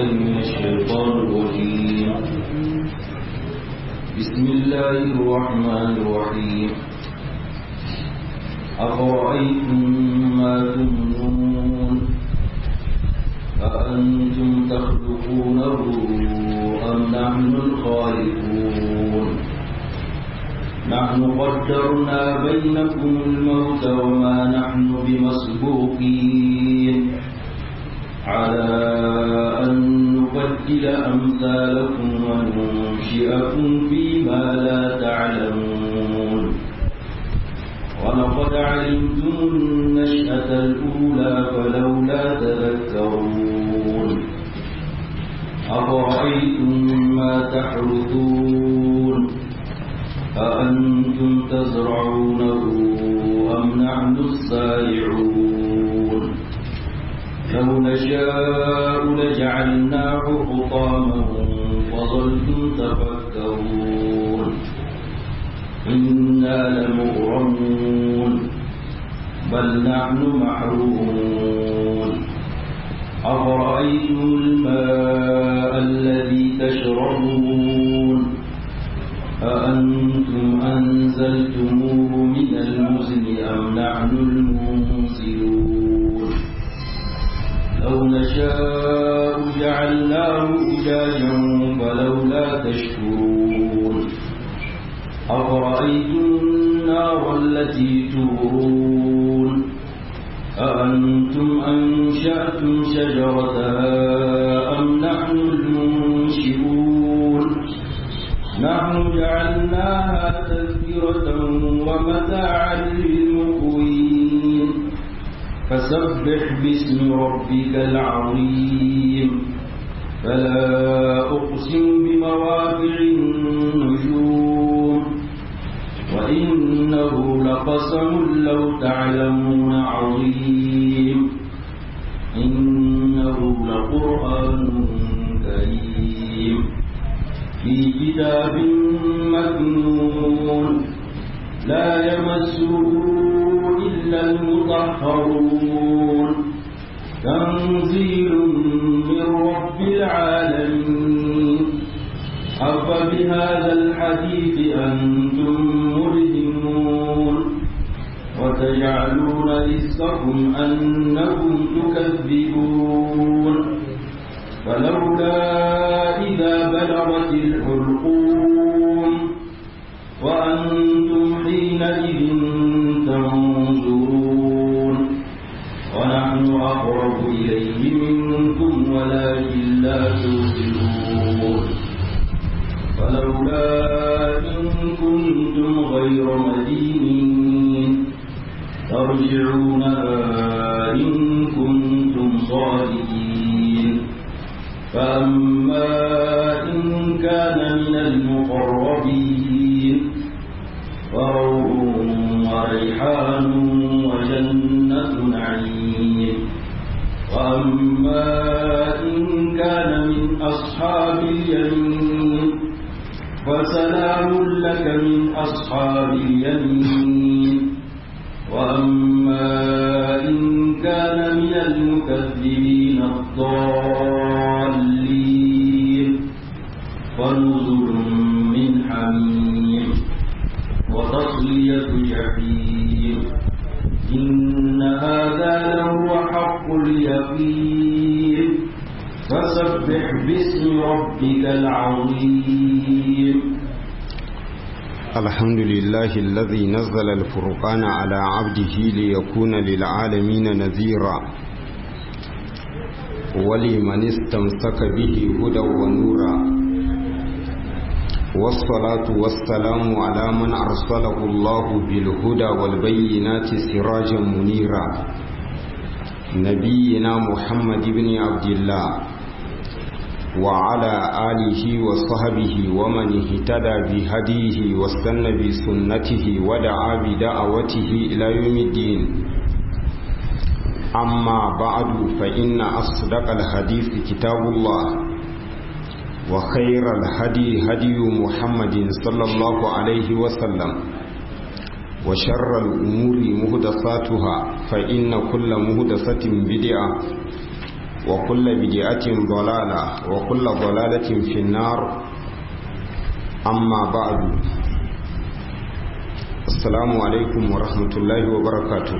بالله من الشيطان الرجيم بسم الله الرحمن الرحيم أفرأيتم ما تمنون أأنتم تخلقونه أم نحن الخالقون نحن قدرنا بينكم الموت وما نحن بمسبوقين على أن نبدل أمثالكم وننشئكم فيما لا تعلمون ولقد علمتم النشأة الأولى فلولا تذكرون أفرأيتم ما تحرثون أأنتم تزرعونه أم نحن الزارعون لو نشاء لجعلناه حطاما فظلتم تفكرون إنا لمغرمون بل نحن محرومون أفرأيتم الماء الذي تشربون أأنتم أنزلتموه من المزن أم نحن المنزلون لو نشاء جعلناه أجاجا فلولا تشكرون أفرأيتم النار التي تورون أأنتم أنشأتم شجرتها أم نحن المنشئون نحن جعلناها تذكرة ومتاعا للمقوين فسبح باسم ربك العظيم فلا أقسم بمواقع النجوم وإنه لقسم لو تعلمون عظيم إنه لقرآن كريم في كتاب مكنون لا يمسه إلا المطهرون تنزيل من رب العالمين أفبهذا الحديث أنتم مدهنون وتجعلون رزقكم أنكم تكذبون فلولا إذا بلغت الحلقوم وأنتم حينئذ تنظرون ونحن أقرب إليه منكم ولكن لا تبصرون فلولا إن كنتم غير مدينين ترجعونها إن كنتم صادقين فأما إن كان من المقربين فروح وريحان وجنة نعيم وأما إن كان من أصحاب اليمين فسلام لك من أصحاب اليمين وأما إن كان من المكذبين الضالين فنزل من حميم وتصلية جحيم إن هذا لهو حق اليقين فسبح باسم ربك العظيم الحمد لله الذي نزل الفرقان على عبده ليكون للعالمين نذيرا ولمن استمسك به هدى ونورا والصلاة والسلام على من أرسله الله بالهدى والبينات سراجا منيرا نبينا محمد بن عبد الله وعلى آله وصحبه ومن اهتدى بهديه واستنى بسنته ودعا بدعوته إلى يوم الدين أما بعد فإن أصدق الحديث كتاب الله وخير الهدي هدي محمد صلى الله عليه وسلم وشر الأمور مهدساتها فإن كل مهدسة بدعة وكل بدعة ضلالة وكل ضلالة في النار أما بعد السلام عليكم ورحمة الله وبركاته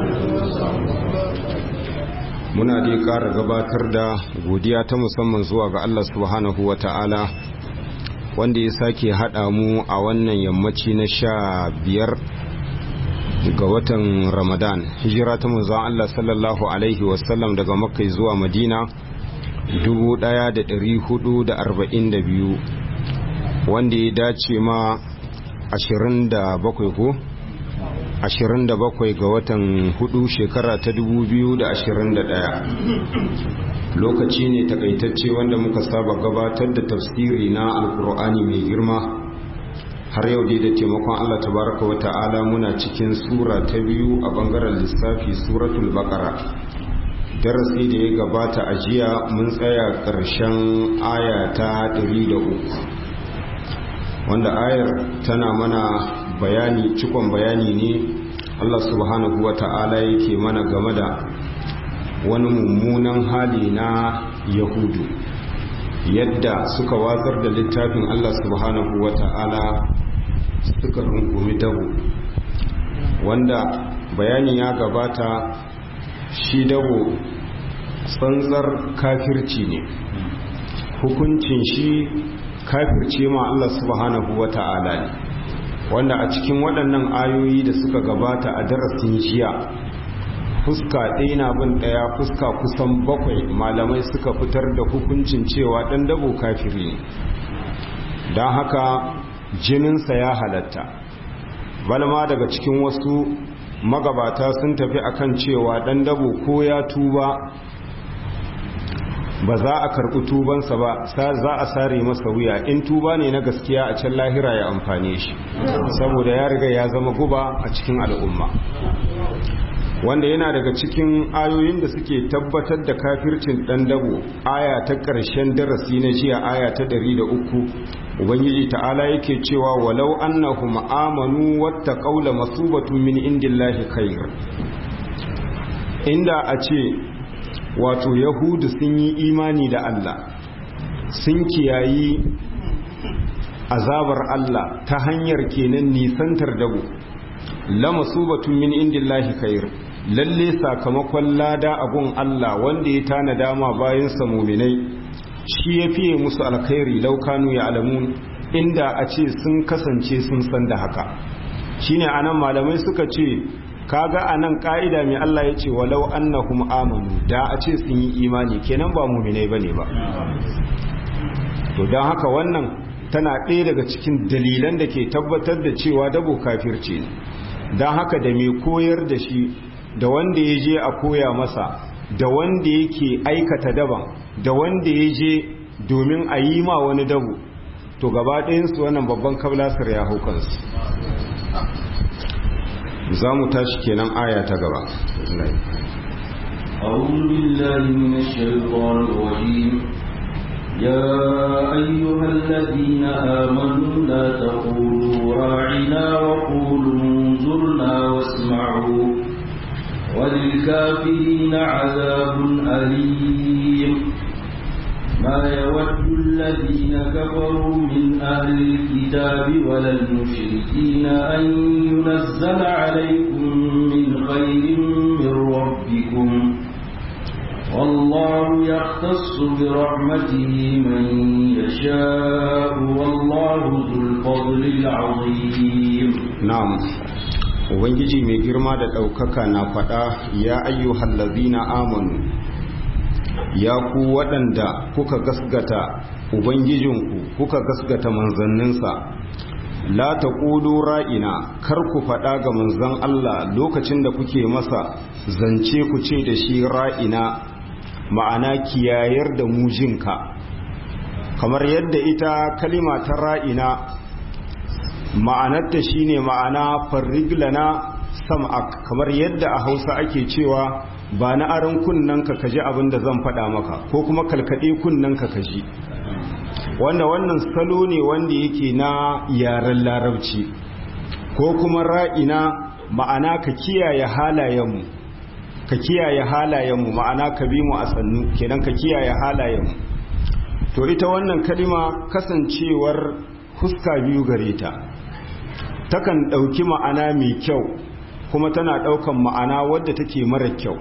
muna dai ƙara gabatar da godiya ta musamman zuwa ga Allah subhanahu wa ta'ala wanda ya sake haɗa mu a wannan yammaci na sha biyar ga watan ramadan hijira ta manzon Allah sallallahu alaihi wasallam daga makka zuwa madina 1442 wanda ya dace ma 27 ko 27 ga watan hudu shekara ta 2021 lokaci ne takaitacce wanda muka saba gabatar da tafsiri na alkur'ani mai girma har yau dai da taimakon Allah tabaraka wa ta'ala muna cikin sura ta biyu a bangaren lissafi suratul baqara darasi da ya gabata a jiya mun tsaya ƙarshen aya ta 103 wanda ayar tana mana bayani cikon bayani ne Allah subhanahu wa ta'ala yake mana game da wani mummunan hali na yahudu yadda suka watsar da littafin Allah subhanahu wa ta'ala suka rungumi dabo wanda bayani ya gabata shi dabo tsantsar kafirci ne hukuncin shi kafirce ma Allah subhanahu wa ta'ala ne wanda a cikin waɗannan ayoyi da suka gabata a darasin jiya fuska ɗaya na bin ɗaya fuska kusan bakwai malamai suka fitar da hukuncin cewa ɗan dabo kafiri ne don haka jininsa ya halatta balma daga cikin wasu magabata sun tafi akan cewa ɗan dabo ko ya tuba ba za a karɓi tubansa ba za a sare masa wuya in tuba ne na gaskiya a can lahira ya amfane shi saboda ya riga ya zama guba a cikin al'umma wanda yana daga cikin ayoyin da suke tabbatar da kafircin dan dabo aya ta ƙarshen darasi na jiya aya ta 103 ubangiji ta'ala yake cewa walau annahum amanu wattaqaw la masubatu min indillahi khair inda a ce wato yahudu sun yi imani da Allah sun kiyayi azabar Allah ta hanyar kenan nisantar dabo lama subatun min indillahi khair lalle sakamakon lada abun Allah wanda ya tana dama bayan sa muminai shi ya fiye musu alkhairi laukanu ya alamun inda a ce sun kasance sun san da haka shine anan malamai suka ce kaga anan ka'ida mai Allah ya ce walau annahum amanu da a ce sun yi imani kenan ba muminai bane ba to don haka wannan tana ɗaya daga cikin dalilan da ke tabbatar da cewa dabo kafirci ne don haka da mai koyar da shi da wanda ya je a koya masa da wanda yake aikata daban da wanda ya je domin a yi ma wani dabo to gaba ɗayansu wannan babban kablasar ya hau kansu za mu tashi kenan aya ta gaba أعوذ بالله من الشيطان الرجيم يا أيها الذين آمنوا لا تقولوا راعنا وقولوا انظرنا واسمعوا وللكافرين عذاب أليم ما يود الذين كفروا من أهل الكتاب ولا المشركين أن ينزل عليكم من خير من ربكم والله يختص برحمته من يشاء والله ذو الفضل العظيم نعم ubangiji mai girma da ɗaukaka na faɗa ya ayyuhal lazina amanu ya ku waɗanda kuka gasgata ubangijinku kuka gasgata manzanninsa la ta ƙudu ra'ina kar ku faɗa ga manzan Allah lokacin da kuke masa zance ku ce da shi ra'ina ma'ana kiyayar da mujinka kamar yadda ita kalima ta ra'ina ma'anarta shine ma'ana farriglana sam'ak kamar yadda a hausa ake cewa ba na aron kunnanka ka ji abin da zan faɗa maka ko kuma kalkaɗe kunnanka ka ji wanda wannan salo ne wanda yake na yaren larabci ko kuma ra'ina ma'ana ka kiyaye halayenmu ka kiyaye halayenmu ma'ana ka bi mu a sannu kenan ka kiyaye halayenmu to ita wannan kalima kasancewar fuska biyu gare ta takan ɗauki ma'ana mai kyau kuma tana ɗaukan ma'ana wadda take mara kyau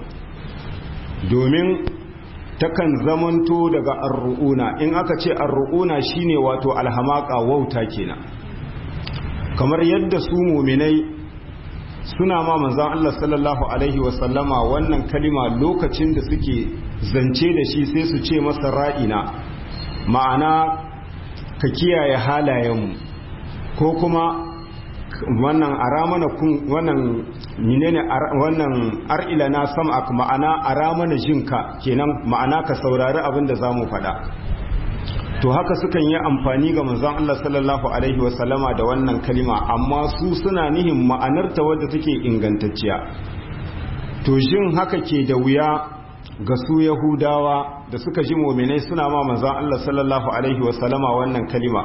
domin takan zamanto daga arru'una in aka ce arru'una shine wato alhamaka wauta kenan kamar yadda su muminai suna ma manzan Allah sallallahu alaihi wasallama wannan kalima lokacin da suke zance da shi sai su ce masa ra'ina ma'ana ka kiyaye halayenmu ko kuma wannan aramana kun wannan menene wannan ar'ila na sam'ak ma'ana aramana jinka kenan ma'ana ka saurari abin da zamu faɗa to haka sukan yi amfani ga manzon Allah sallallahu alaihi wasallama da wannan kalima amma su suna nihin ma'anarta wadda take ingantacciya to jin haka ke da wuya ga su yahudawa da suka ji mu'minai suna ma manzon Allah sallallahu alaihi wasallama wannan kalima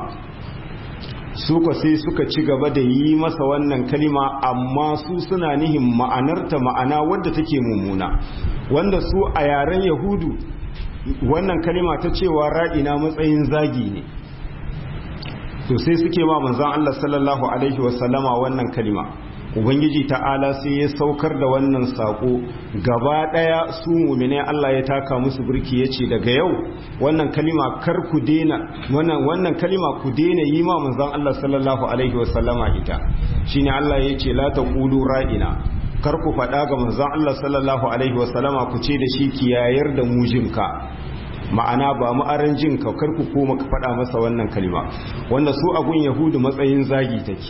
su ko sai suka ci gaba da yi masa wannan kalima amma su suna nihin ma'anarta ma'ana wadda take mummuna wanda su a yaren yahudu wannan kalima ta cewa ra'ina matsayin zagi ne to sai suke ma manzon Allah sallallahu alaihi wasallama wannan kalima ubangiji ta'ala sai ya saukar da wannan sako gaba daya su mu'mine Allah ya taka musu burki yace daga yau wannan kalima kar ku dena wannan wannan kalima ku dena yi ma manzon Allah sallallahu alaihi wasallama ita shine Allah yace la taqulu ra'ina kar ku faɗa ga manzon Allah sallallahu alaihi wasallama ku ce da shi kiyayar da mujinka ma'ana ba mu aran jin ka kar ku koma ka faɗa masa wannan kalima wanda su agun yahudu matsayin zagi take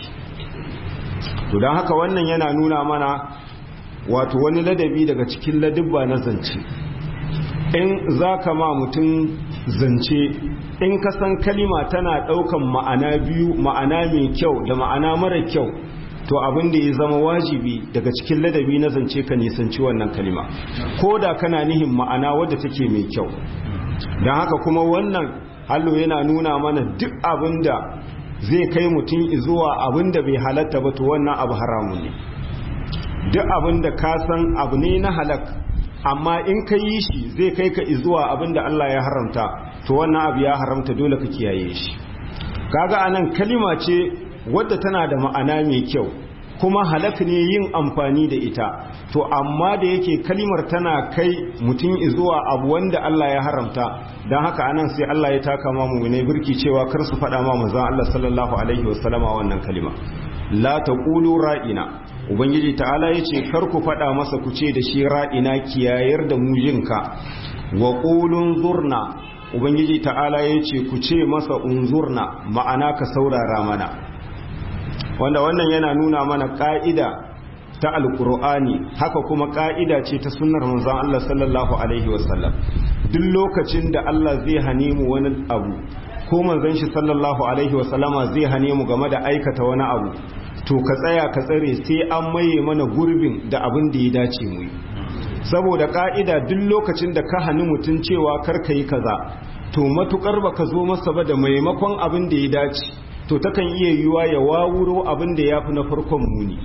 to don haka wannan yana nuna mana wato wani ladabi daga cikin ladubba na zance in za ka ma mutum zance in ka san kalima tana ɗaukan ma'ana biyu ma'ana mai kyau da ma'ana mara kyau to abin da ya zama wajibi daga cikin ladabi na zance ka nisanci wannan kalima ko da kana nihin ma'ana wadda take mai kyau don haka kuma wannan hallo yana nuna mana duk abin da zai kai mutum zuwa abin da bai halatta ba to wannan abu haramun ne duk abin da ka san abu ne na halak amma in ka yi shi zai kai ka zuwa abin da Allah ya haramta to wannan abu ya haramta dole ka kiyaye shi kaga anan kalima ce wadda tana da ma'ana mai kyau kuma halak ne yin amfani da ita to amma da yake kalimar tana kai mutum zuwa abu wanda Allah ya haramta don haka anan sai Allah ya taka ma mu'minai birki cewa kar su faɗa ma manzon Allah sallallahu alaihi wasallama wannan kalima la taqulu ra'ina ubangiji ta'ala yace kar ku faɗa masa ku ce da shi ra'ina kiyayar da mujinka wa qulun zurna ubangiji ta'ala yace ku ce masa unzurna ma'ana ka saurara mana wanda wannan yana nuna mana ka'ida ta alkur'ani haka kuma ka'ida ce ta sunnar manzon Allah sallallahu alaihi wasallam duk lokacin da Allah zai hane mu wani abu ko manzon shi sallallahu alaihi wasallama zai hane mu game da aikata wani abu to ka tsaya ka tsare sai an maye mana gurbin da abin da ya dace mu yi saboda ka'ida duk lokacin da ka hani mutum cewa kar ka yi kaza to matukar baka zo masa ba da maimakon abin da ya dace to takan iya yiwuwa ya wawuro abin da ya fi na farkon muni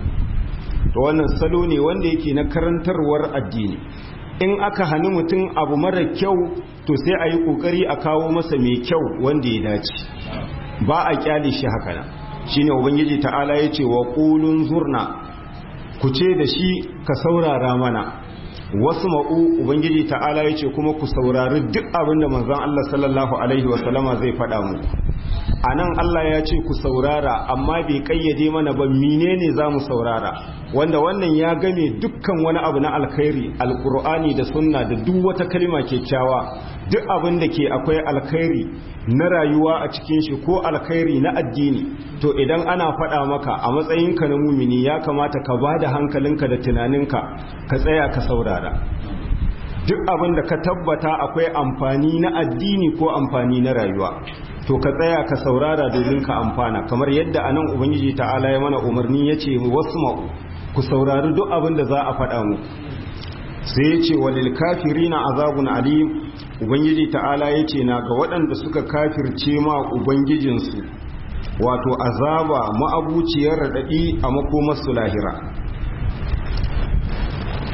to wannan salo ne wanda yake na karantarwar addini in aka hani mutum abu mara kyau to sai a yi kokari a kawo masa mai kyau wanda ya dace ba a kyale shi haka nan shine ubangiji ta'ala ya ce wa qulun zurna ku ce da shi ka saurara mana wasu ma'u ubangiji ta'ala ya ce kuma ku saurari duk abin da manzon Allah sallallahu alaihi wasallama zai faɗa mu a nan Allah ya ce ku saurara amma bai kayyade mana ba menene za mu saurara wanda wannan ya game dukkan wani abu na alkhairi alkur'ani da sunna da duk wata kalma kyakkyawa duk abin da ke akwai alkhairi na rayuwa a cikin shi ko alkhairi na addini to idan ana faɗa maka a matsayinka na mumini ya kamata ka ba da hankalinka da tunaninka ka tsaya ka saurara duk abin da ka tabbata akwai amfani na addini ko amfani na rayuwa to ka tsaya ka saurara domin ka amfana kamar yadda anan ubangiji ta'ala ya mana umarni ya ce wasu ma'u ku saurari duk abin da za a faɗa mu sai ya ce walil kafirina azabun alim ubangiji ta'ala ya ce na ga waɗanda suka kafirce ma ubangijinsu wato azaba ma'abuciyar raɗaɗi a makomarsu lahira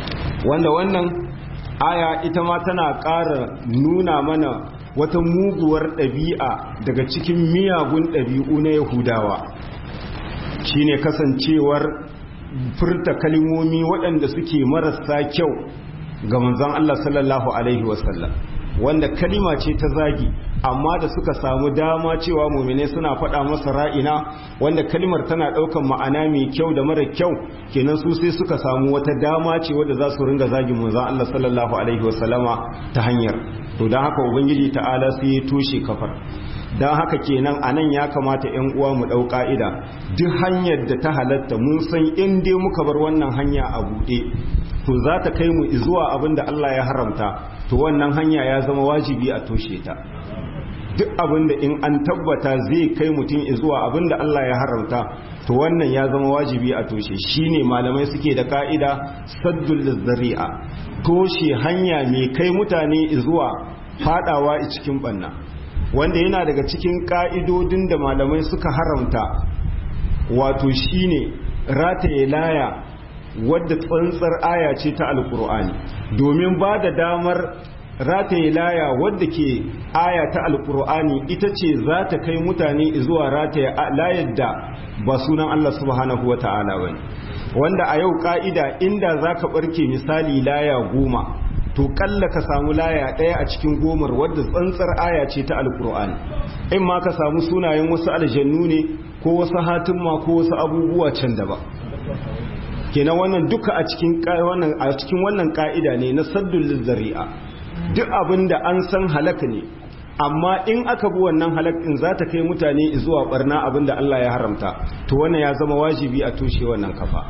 wanda wannan aya ita ma tana ƙara nuna mana wata muguwar ɗabi'a daga cikin miyagun ɗabi'u na yahudawa shine kasancewar furta kalmomi waɗanda suke marasa kyau ga manzon Allah sallallahu alaihi wasallam wanda kalima ce ta zagi amma da suka samu dama cewa mumine suna faɗa masa ra'ina wanda kalimar tana ɗaukan ma'ana mai kyau da mara kyau kenan su sai suka samu wata dama ce wadda za su ringa zagin manzon Allah sallallahu alaihi wasallama ta hanyar to don haka ubangiji ta'ala sai ya toshe kafar don haka kenan a nan ya kamata 'yan uwa mu ɗau ƙa'ida duk hanyar da ta halatta mun san in dai muka bar wannan hanya a buɗe to za ta kai mu zuwa abin da Allah ya haramta to wannan hanya ya zama wajibi a toshe ta duk abin da in an tabbata zai kai mutum zuwa abin da Allah ya haramta to wannan ya zama wajibi a toshe shine malamai suke da ka'ida saddul zari'a toshe hanya mai kai mutane zuwa fadawa cikin banna wanda yana daga cikin ka'idodin da malamai suka haramta wato shine rataye laya wadda tsantsar aya ce ta alkur'ani domin ba da damar rataye laya wadda ke aya ta alkur'ani ita ce za ta kai mutane zuwa rataye layar da ba sunan Allah subhanahu wa ta'ala bane wanda a yau ka'ida inda za ka barke misali laya goma to kalla ka samu laya ɗaya a cikin gomar wadda tsantsar aya ce ta alkur'ani in ma ka samu sunayen wasu aljannu ne ko wasu hatimma ko wasu abubuwa can daban kenan wannan duka a cikin wannan a cikin wannan ka'ida ne na saddul zari'a duk abinda an san halaka ne amma in aka bi wannan halakin za ta kai mutane zuwa barna abinda Allah ya haramta to wannan ya zama wajibi a tushe wannan kafa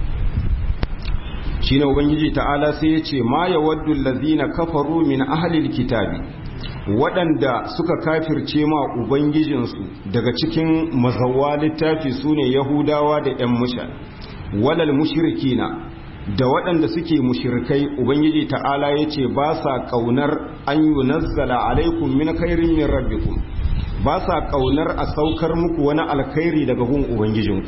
shine ubangiji ta'ala sai ya ce ma yawaddu allazina kafaru min ahlil kitabi waɗanda suka kafirce ma ubangijinsu daga cikin mazawa littafi sune yahudawa da 'yan musha walal mushrikina da waɗanda suke mushrikai ubangiji ta'ala ya ce ba sa ƙaunar an yi nazzala alaikum min khairin min rabbikum ba sa ƙaunar a saukar muku wani alkhairi daga gun ubangijinku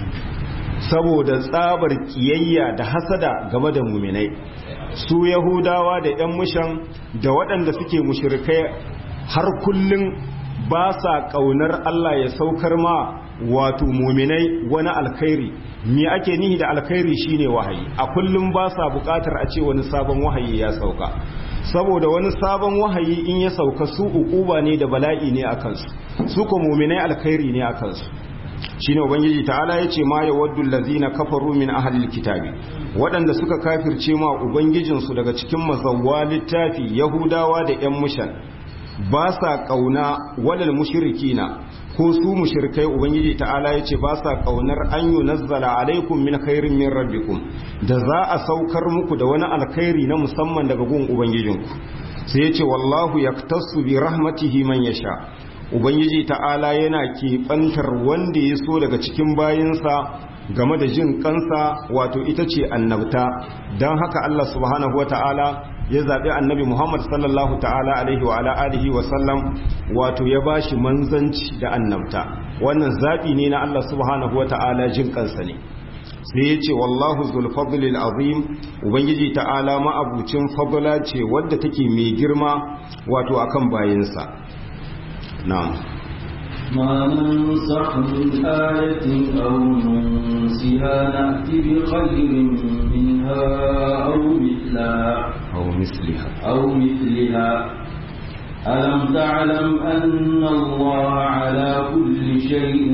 saboda tsabar kiyayya da hasada game da muminai su yahudawa da 'yan mushan da waɗanda suke mushrikai har kullum ba sa ƙaunar Allah ya saukar ma wato muminai wani alkhairi me ake nihi da alkhairi shine wahayi a kullum ba sa buƙatar a ce wani sabon wahayi ya sauka saboda wani sabon wahayi in ya sauka su ukuba ne da bala'i ne a kansu su ko muminai alkhairi ne a kansu shine ubangiji ta'ala yace ma yawaddu allazina kafaru min ahlil kitabi waɗanda suka kafirce ma ubangijinsu daga cikin mazawwa littafi yahudawa da yan mushan ba sa kauna walal mushrikina ko su mushrikai ubangiji ta'ala yace ba sa kaunar an yunazzala alaikum min khairin min rabbikum da za a saukar muku da wani alkhairi na musamman daga gun ubangijinku sai yace wallahu yaktasu bi rahmatihi man yasha ubangiji ta'ala yana keɓantar wanda ya so daga cikin bayinsa game da jin kansa wato ita ce annabta don haka Allah subhanahu wa ta'ala ya zaɓi annabi Muhammad sallallahu ta'ala alaihi wa ala alihi wa sallam wato ya ba shi manzanci da annabta wannan zaɓi ne na Allah subhanahu wa ta'ala jin kansa ne sai ya ce wallahu zulfadlil azim ubangiji ta'ala ma'abucin fadla ce wadda take mai girma wato akan bayinsa نعم ما ننسخ من آية أو ننسها نأتي بخير منها أو مثلها أو مثلها أو مثلها ألم تعلم أن الله على كل شيء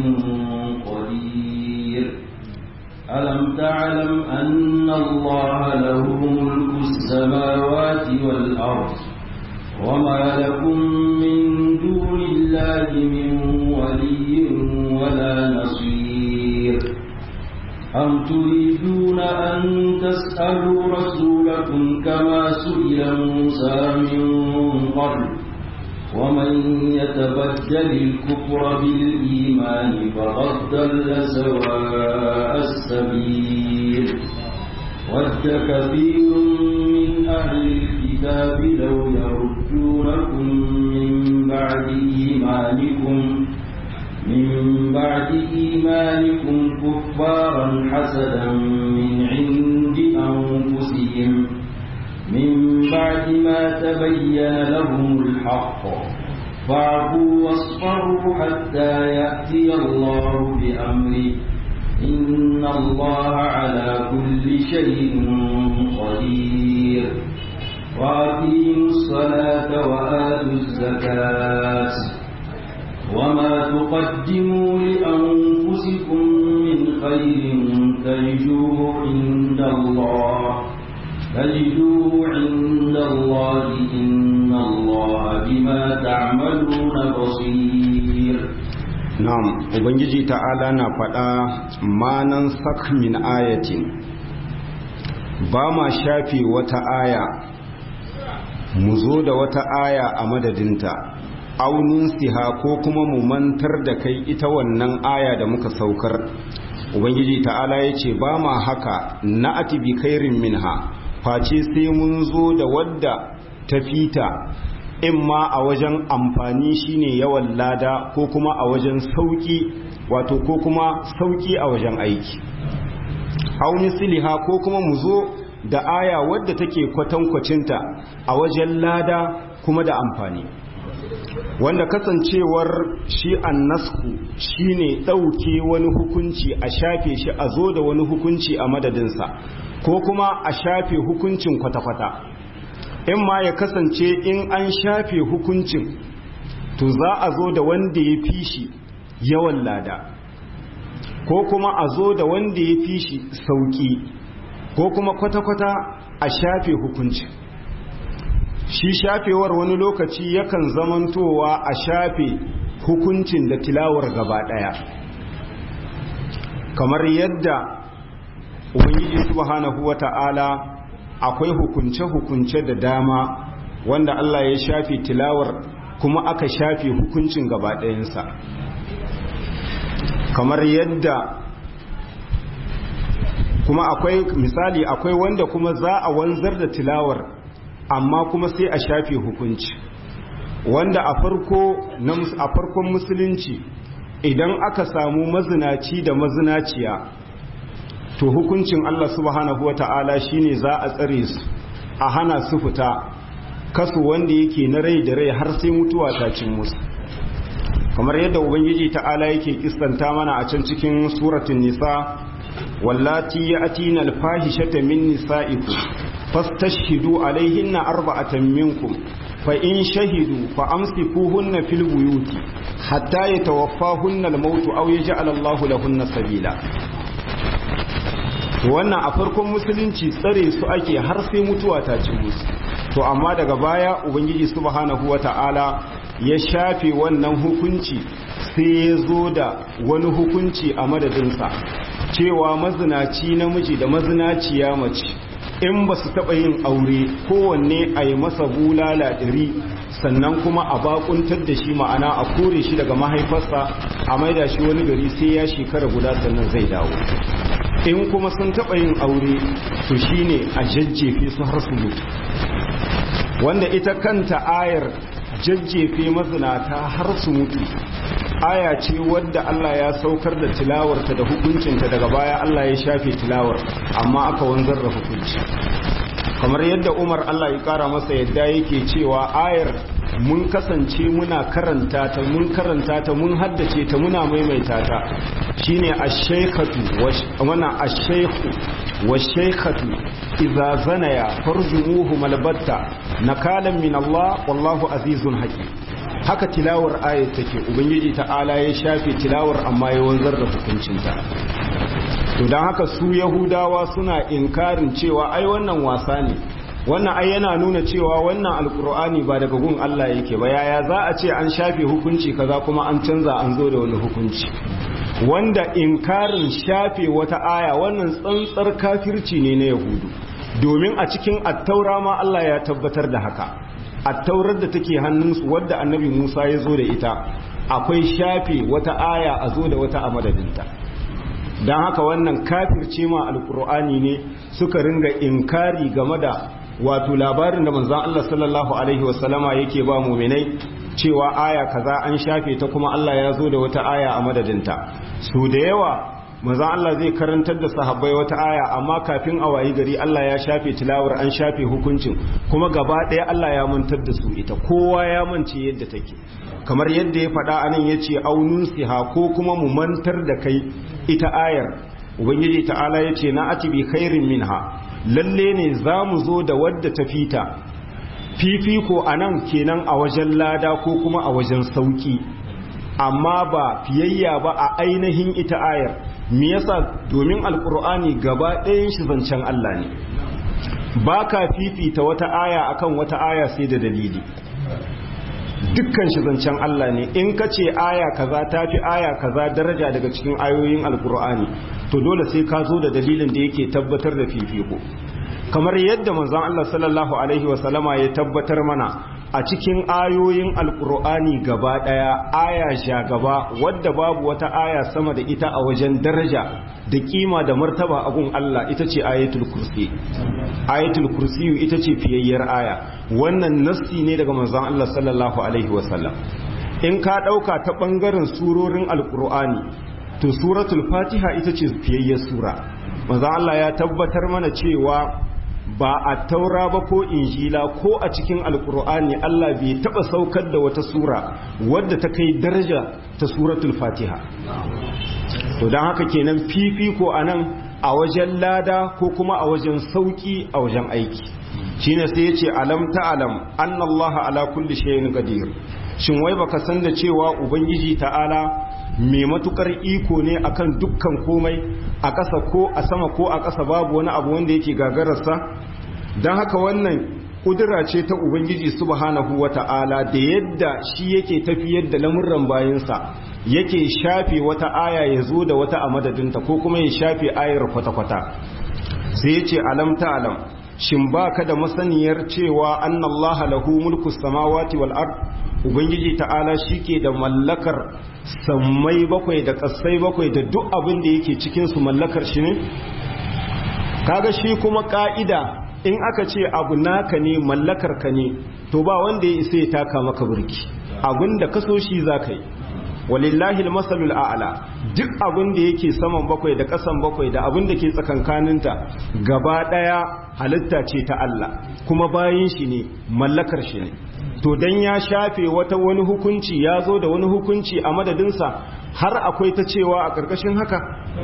قدير ألم تعلم أن الله له ملك السماوات والأرض وما لكم من دون الله من ولي ولا نصير أم تريدون أن تسألوا رسولكم كما سئل موسى من قبل ومن يتبدل الكفر بالإيمان فقد ضل سواء السبيل ود كثير من أهل الكتاب لو يردونكم من بعد إيمانكم من بعد إيمانكم كفارا حسدا من عند أنفسهم تبين لهم الحق فاعفوا واصفروا حتى يأتي الله بأمره إن الله على كل شيء قدير وأقيموا الصلاة وآتوا الزكاة وما تقدموا لأنفسكم من خير تجدوه عند الله تجدوه عند الله إن الله بما تعملون بصير na'am ubangiji ta'ala na faɗa manan sak min ayatin ba ma shafe wata aya mu zo da wata aya a madadinta aunin siha ko kuma mu mantar da kai ita wannan aya da muka saukar ubangiji ta'ala ya ce ba ma haka na atibi kairin minha face sai mun zo da wadda ta fita in ma a wajen amfani shine yawan lada ko kuma a wajen sauki wato ko kuma sauki a wajen aiki auni siliha ko kuma mu zo da aya wadda take kwatankwacinta a wajen lada kuma da amfani wanda kasancewar shi annasku shine ɗauke wani hukunci a shafe shi a zo da wani hukunci a madadinsa ko kuma a shafe hukuncin kwata-kwata in ma ya kasance in an shafe hukuncin to za a zo da wanda ya fi shi yawan lada ko kuma a zo da wanda ya fi shi sauki ko kuma kwata-kwata a shafe hukuncin shi shafewar wani lokaci yakan zamantowa a shafe hukuncin da tilawar gaba daya kamar yadda ubangiji subhanahu wata'ala akwai hukunce-hukunce da dama wanda Allah ya shafe tilawar kuma aka shafe hukuncin gaba ɗayansa kamar yadda kuma akwai misali akwai wanda kuma za a wanzar da tilawar amma kuma sai a shafe hukunci wanda a farko a farkon musulunci idan aka samu mazinaci da mazinaciya to hukuncin Allah subhanahu wata'ala shine za a tsare su a hana su fita kasu wanda yake na rai da rai har sai mutuwa ta cin musu kamar yadda ubangiji ta'ala yake kistanta mana a can cikin suratun nisa wallati ya'tina al-fahishata min nisa'ikum fastashhidu alaihinna arba'atan minkum fa in shahidu fa amsikuhunna fil buyuti hatta yatawaffahunna al-maut aw yaj'al Allahu lahunna sabila wannan a farkon musulunci tsare su ake har sai mutuwa ta ci musu to amma daga baya ubangiji subhanahu wata'ala ya shafe wannan hukunci sai ya zo da wani hukunci a madadinsa cewa mazinaci namiji da mazinaciya mace in ba su taɓa yin aure kowanne a yi masa bulala ɗari sannan kuma a bakuntar da shi ma'ana a kore shi daga mahaifarsa a maida shi wani gari sai ya shekara guda sannan zai dawo in kuma sun taɓa yin aure to shine a jajjefe su har su mutu wanda ita kanta ayar jajjefe mazinata har su mutu aya ce wadda Allah ya saukar da tilawarta da hukuncinta daga baya Allah ya shafe tilawar amma aka wanzar da hukunci kamar yadda Umar Allah ya kara masa yadda yake cewa ayar mun kasance muna karanta ta mun karanta ta mun haddace ta muna maimaita ta shine ash-shaykhatu wana ash-shaykhu wash-shaykhatu idza zanaya farjumuhu malbatta nakalan min Allah wallahu azizun hakim haka tilawar ayat take ubangiji ta'ala ya shafe tilawar amma ya wanzar da hukuncinta to don haka su yahudawa suna inkarin cewa ai wannan wasa ne wannan ai yana nuna cewa wannan alkur'ani ba daga gun Allah yake ba yaya za a ce an shafe hukunci kaza kuma an canza an zo da wani hukunci wanda inkarin shafe wata aya wannan tsantsar kafirci ne na yahudu domin a cikin attaura ma Allah ya tabbatar da haka attaurar da take hannunsu wadda annabi Musa ya zo da ita akwai shafe wata aya a zo da wata a madadinta don haka wannan kafirce ma alkur'ani ne suka ringa inkari game da wato labarin da manzon Allah sallallahu alaihi wasallama yake ba muminai cewa aya kaza an shafe ta kuma Allah ya zo da wata aya a madadinta su da yawa manzon Allah zai karantar da sahabbai wata aya amma kafin a wayi gari Allah ya shafe tilawar an shafe hukuncin kuma gaba ɗaya Allah ya mantar da su ita kowa ya mance yadda take kamar yadda ya faɗa anan yace aunun siha ko kuma mu mantar da kai ita ayar ubangiji ta'ala yace na ati bi khairin minha lalle ne za mu zo da wadda ta fita fifiko anan kenan a wajen lada ko kuma a wajen sauki amma ba fiyayya ba a ainihin ita ayar me yasa domin alkur'ani gaba ɗayan shi zancen Allah ne ba ka fifita wata aya akan wata aya sai da dalili dukkan shi zancen Allah ne in ka ce aya kaza ta fi aya kaza daraja daga cikin ayoyin alkur'ani to dole sai ka zo da dalilin da yake tabbatar da fifiko kamar yadda manzon Allah sallallahu alaihi wasallama ya tabbatar mana a cikin ayoyin alkur'ani gaba daya aya sha gaba wadda babu wata aya sama da ita a wajen daraja da kima da martaba a gun Allah ita ce ayatul kursi ayatul kursi ita ce fiyayyar aya wannan nassi ne daga manzon Allah sallallahu alaihi wasallam in ka dauka ta bangaren surorin alkur'ani to suratul fatiha ita ce fiyayyar sura manzon Allah ya tabbatar mana cewa ba a taura ba ko injila ko a cikin alkur'ani Allah bai taba saukar da wata sura wadda ta kai daraja ta suratul fatiha to don haka kenan fifiko a nan a wajen lada ko kuma a wajen sauki a wajen aiki shine sai ya ce alam ta'alam annallaha ala kulli shay'in qadir shin wai baka san da cewa ubangiji ta'ala mai matukar iko ne akan dukkan komai a ƙasa ko a sama ko a ƙasa babu wani abu wanda yake gagararsa don haka wannan ƙudura ce ta ubangiji subhanahu wa ta'ala da yadda shi yake tafiyar da lamurran bayansa yake shafe wata aya ya zo da wata a madadinta ko kuma ya shafe ayar kwata-kwata sai ya ce alam ta alam shin ba ka da masaniyar cewa annallaha lahu mulku samawati wal ard ubangiji ta'ala shike da mallakar sammai bakwai da kasai bakwai da duk abin da yake cikin su mallakar shi ne kaga shi kuma ka'ida in aka ce abu naka ne mallakar ka ne to ba wanda ya isa ya taka maka burki abin da ka so shi zaka yi walillahi almasalul a'la duk abin da yake saman bakwai da kasan bakwai da abin da ke tsakankaninta gaba daya halitta ce ta Allah kuma bayin shi ne mallakar shi ne to dan ya shafe wata wani hukunci ya zo da wani hukunci a madadinsa har akwai ta cewa a ƙarƙashin haka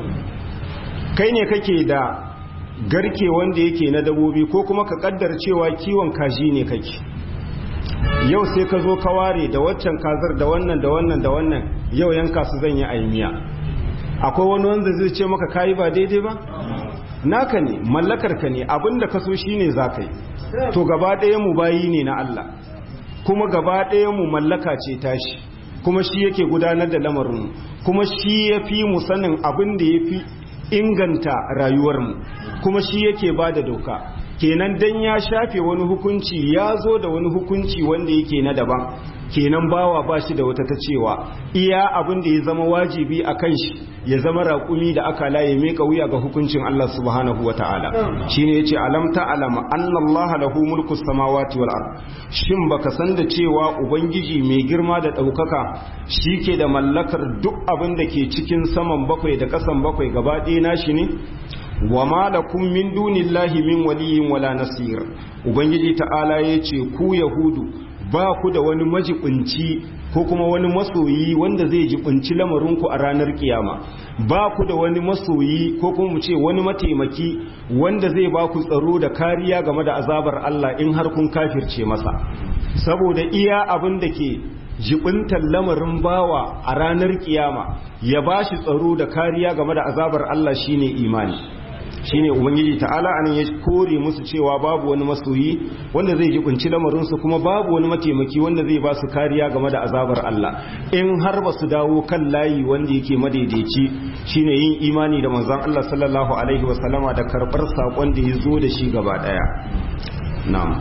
kai ne kake da garke wanda yake na dabobi ko kuma ka kaddar cewa kiwon kaji ne kake yau sai ka zo ka ware da waccan kazar da wannan da wannan da wannan yau yanka su zan yi aimiya akwai wani wanda zai ce maka kayi ba daidai ba naka ne mallakar ka ne abinda ka so shine za ka yi to gaba ɗaya mu bayi ne na Allah kuma gaba ɗaya mu mallaka ce tashi kuma shi yake gudanar da lamarin kuma shi ya fi mu sanin abin da ya fi inganta rayuwarmu kuma shi yake ba da doka kenan dan ya shafe wani hukunci ya zo da wani hukunci wanda yake na daban kenan bawa ba shi da wata ta cewa iya abin da ya zama wajibi a kan shi ya zama raƙumi da aka laye meka wuya ga hukuncin Allah subhanahu wa ta'ala shi ne ya ce alam ta'alama annallaha lahu mulku samawati wal ard shin baka san da cewa ubangiji mai girma da ɗaukaka shi ke da mallakar duk abin da ke cikin saman bakwai da ƙasan bakwai gaba ɗaya nashi ne wa ma lakum min dunillahi min waliyin wala nasir ubangiji ta'ala yace ku yahudu ba ku da wani majibinci ko kuma wani masoyi wanda zai jibinci lamarinku a ranar kiyama ba ku da wani masoyi ko kuma mu ce wani mataimaki wanda zai ba ku tsaro da kariya game da azabar Allah in har kun kafirce masa saboda iya abin da ke jibintar lamarin bawa a ranar kiyama ya ba shi tsaro da kariya game da azabar Allah shine imani shine ubangiji ta'ala anan ya kore musu cewa babu wani masoyi wanda zai jibinci lamarin su kuma babu wani mataimaki wanda zai ba su kariya game da azabar Allah in har ba su dawo kan layi wanda yake madaidaici shine yin imani da manzon Allah sallallahu alaihi wasallama da karbar sakon da ya zo da shi gaba daya na'am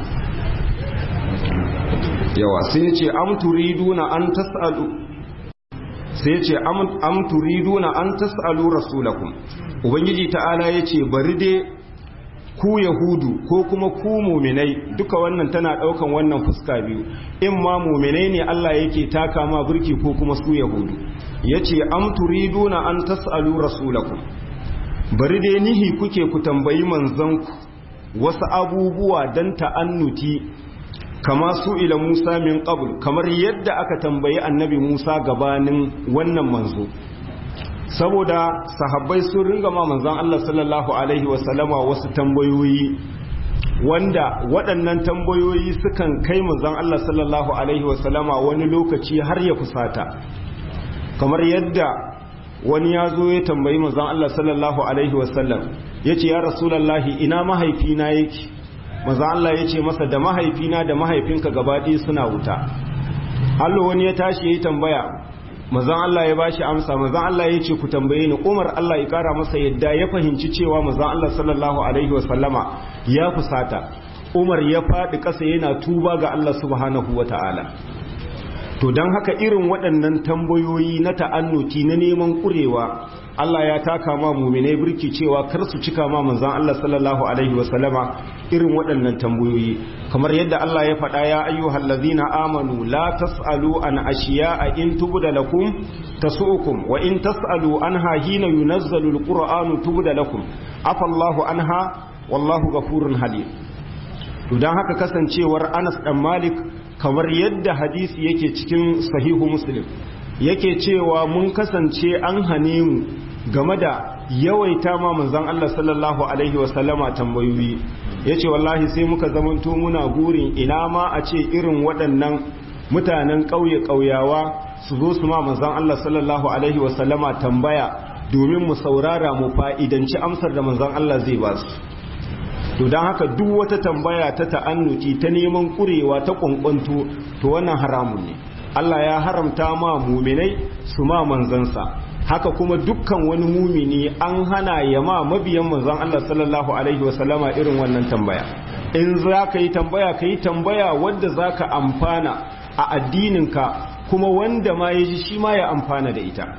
yawa sai ya ce am turiduna an tasalu sai ya ce am turiduna an tasalu rasulakum ubangiji ta'ala ya ce bari dai ku yahudu ko kuma ku muminai duka wannan tana daukan wannan fuska biyu in ma muminai ne Allah yake taka ma burki ko kuma su yahudu yace am turiduna an tasalu rasulakum bari dai nihi kuke ku tambayi manzanku wasu abubuwa dan ta'annuti kama su ila Musa min qabl kamar yadda aka tambayi annabi Musa gabanin wannan manzo saboda sahabbai sun ringa ma manzon Allah sallallahu alaihi wasallama wasu tambayoyi wanda waɗannan tambayoyi sukan kai manzon Allah sallallahu alaihi wasallama wani lokaci har ya fusata kamar yadda wani ya zo ya tambayi manzon Allah sallallahu alaihi wasallam yace ya rasulullahi ina mahaifina yake manzon Allah yace masa da mahaifina da mahaifinka gaba ɗaya suna wuta Allah wani ya tashi yayi tambaya mazan Allah ya bashi amsa mazan Allah ya ce ku tambaye ni Umar Allah ya kara masa yadda ya fahimci cewa mazan Allah sallallahu alaihi wasallama ya fusata Umar ya faɗi ƙasa yana tuba ga Allah subhanahu wata'ala to don haka irin waɗannan tambayoyi na ta'annuti na neman ƙurewa Allah ya taka ma muminai birki cewa kar su cika ma manzan Allah sallallahu alaihi wasallama irin waɗannan tambayoyi kamar yadda Allah ya faɗa ya ayyuhal ladzina amanu la tasalu an ashiya'a in tubda lakum tasu'ukum wa in tasalu anha hina yunazzalu alqur'anu tubda lakum afa Allahu anha wallahu ghafurun halim to dan haka kasancewar Anas dan Malik kamar yadda hadisi yake cikin sahihu Muslim yake cewa mun kasance an hane mu game da yawaita ma manzon Allah sallallahu alaihi wasallama tambayoyi yace wallahi sai muka zamanto muna gurin ina ma a ce irin waɗannan mutanen ƙauye ƙauyawa su zo su ma manzon Allah sallallahu alaihi wasallama tambaya domin mu saurara mu fa'idanci amsar da manzon Allah zai ba su to don haka duk wata tambaya ta ta'annuti ta neman kurewa ta kwankwanto to wannan haramun ne Allah ya haramta ma muminai su ma manzansa haka kuma dukkan wani mumini an hana ya ma mabiyan manzan Allah sallallahu alaihi wasallama irin wannan tambaya in za ka yi tambaya ka yi tambaya wadda za ka amfana a addininka kuma wanda ma ya ji shi ma ya amfana da ita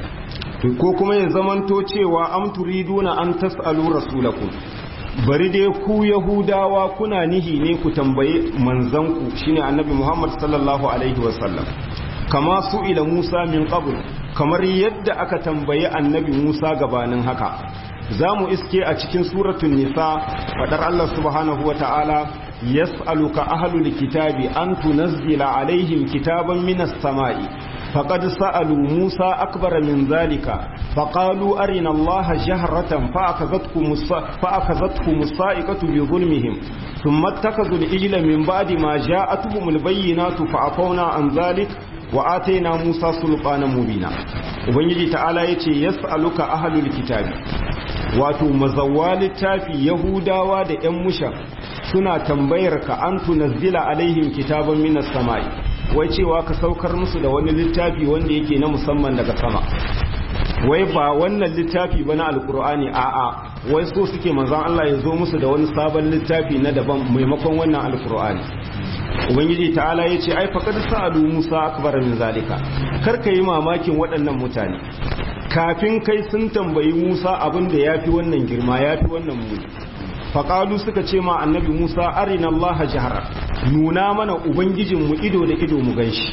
ko kuma ya zamanto cewa am turiduna an tas'alu rasulakum bari dai ku yahudawa kuna nihi ne ku tambaye manzanku shine annabi muhammad sallallahu alaihi wasallam kama su ila musa min qabl kamar yadda aka tambayi annabi musa gabanin haka za mu iske a cikin suratun nisa fadar allah subhanahu wa ta'ala yas'aluka ahlul kitabi an tunazzila alaihim kitaban minas sama'i فقد سألوا موسى أكبر من ذلك فقالوا أرنا الله جهرة فأخذتكم, فأخذتكم الصائقة بظلمهم ثم اتخذوا الإجل من بعد ما جاءتهم البينات فعفونا عن ذلك وآتينا موسى سلطانا مبينا وبنجي تعالى يتي يسألك أهل الكتاب wato mazawa littafi yahudawa da 'yan musha suna tambayar ka an tunazzila alaihim kitaban minas sama'i wai cewa ka saukar musu da wani littafi wanda yake na musamman daga sama wai ba wannan littafi ba na alkur'ani a'a wai so suke manzan Allah ya zo musu da wani sabon littafi na daban maimakon wannan alkur'ani ubangiji ta'ala ya ce ai faqad sa'alu musa akbar min zalika kar ka yi mamakin waɗannan mutane kafin kai sun tambayi musa abin da yafi wannan girma yafi wannan muni faƙalu suka ce ma annabi musa arina allaha jihara nuna mana ubangijinmu ido da ido mu ganshi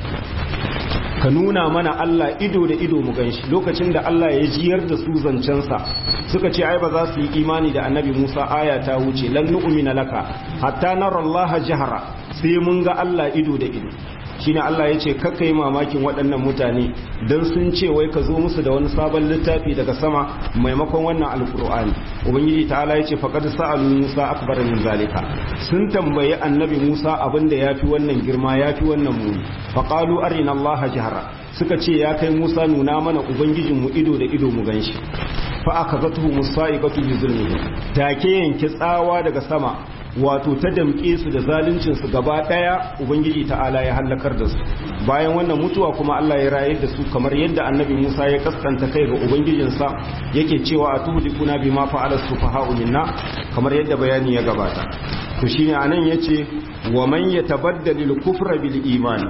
ka nuna mana allah ido da ido mu ganshi lokacin da allah ya jiyar da su zancensa suka ce ai ba za su yi imani da annabi musa aya ta wuce lan nu'mina laka hatta nara allaha jihara sai mun ga allah ido da ido shine Allah ya ce kakka yi mamakin waɗannan mutane don sun ce wai ka zo musu da wani sabon littafi daga sama maimakon wannan alkur'ani ubangiji ta'ala ya ce faqad sa'alu musa akbar min zalika sun tambayi annabi musa abin da yafi wannan girma yafi wannan muni faqalu arina allaha jahra suka ce ya kai musa nuna mana ubangijinmu ido da ido mu ganshi fa akazatuhu musaiqatu bi zulmihi take yanke tsawa daga sama wato ta damƙe su da zaluncinsu gaba ɗaya ubangiji ta'ala ya hallakar da su bayan wannan mutuwa kuma Allah ya rayar da su kamar yadda annabi Musa ya kaskanta kai ga ubangijinsa yake cewa a tuhlikuna bima fa'ala sufaha'u minna kamar yadda bayani ya gabata to shine anan yace wa man yatabaddalu al-kufra bil iman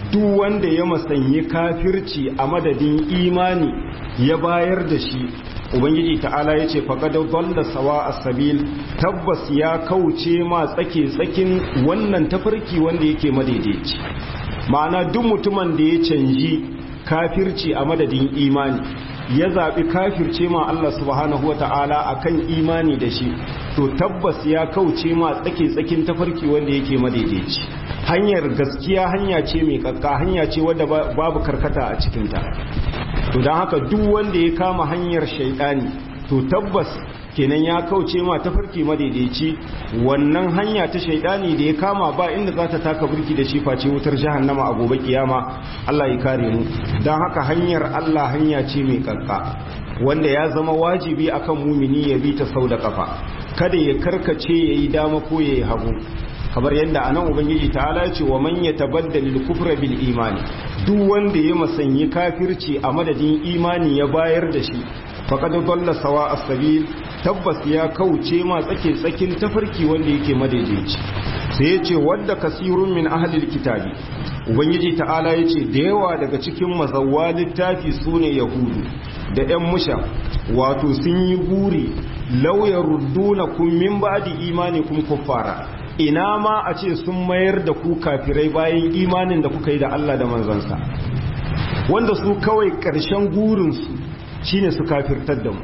duk wanda ya masanyi kafirci a madadin imani ya bayar da shi ubangiji ta'ala ya ce faƙadar dalla sawa a sabil tabbas ya kauce ma tsake tsakin wannan tafarki wanda yake madaidaici ma'ana duk mutumin da ya canji kafirci a madadin imani ya zaɓi kafirce ma Allah subhanahu wa ta'ala a kan imani da shi to tabbas ya kauce ma tsake tsakin tafarki wanda yake madaidaici hanyar gaskiya hanya ce mai kakka hanya ce wadda babu karkata a cikinta to don haka duk wanda ya kama hanyar shaidani to tabbas kenan ya kauce ma tafarki madaidaici wannan hanya ta shaidani da ya kama ba inda za ta taka burki da shi face wutar jahannama a gobe kiyama Allah ya kare mu don haka hanyar Allah hanya ce mai kakka wanda ya zama wajibi akan mumini ya bi ta sau da kafa kada ya karkace yayi dama ko yayi hagu kamar yadda anan ubangiji ta'ala ce wa man yatabaddal al-kufra bil imani duk wanda ya masanyi kafirci a madadin imani ya bayar da shi faqad dalla sawa as-sabil tabbas ya kauce ma tsake tsakin tafarki wanda yake madaidaici sai ya ce wadda kasirun min ahlil kitabi ubangiji ta'ala ya ce da yawa daga cikin mazawwa littafi sune yahudu da yan musha wato sun yi buri lauyar rudduna kun min ba'di imanikum kuffara ina ma a ce sun mayar da ku kafirai bayan imanin da kuka yi da Allah da manzansa wanda su kawai ƙarshen gurinsu shine su kafirtar da mu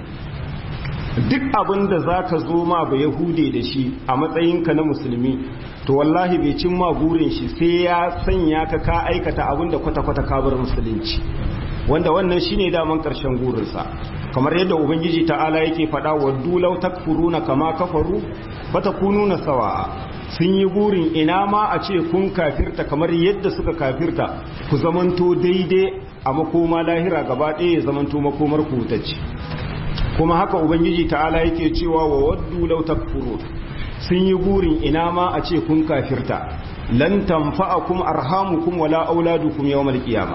duk abin da za ka zo ma ba yahude da shi a matsayinka na musulmi to wallahi bai cin ma burin shi sai ya sanya ka ka aikata abin da kwata-kwata kabar musulunci wanda wannan shine daman karshen gurinsa kamar yadda ubangiji ta'ala yake faɗa wa dulau takfuruna kama kafaru fatakununa sawa'a sun yi burin ina ma a ce kun kafirta kamar yadda suka kafirta ku zamanto daidai a makoma lahira gaba ɗaya ya zamanto makomar ku wutacce kuma haka ubangiji ta'ala yake cewa wa waddu law takfurun sun yi burin ina ma a ce kun kafirta lan tanfa'akum arhamukum wala auladukum yawmal qiyama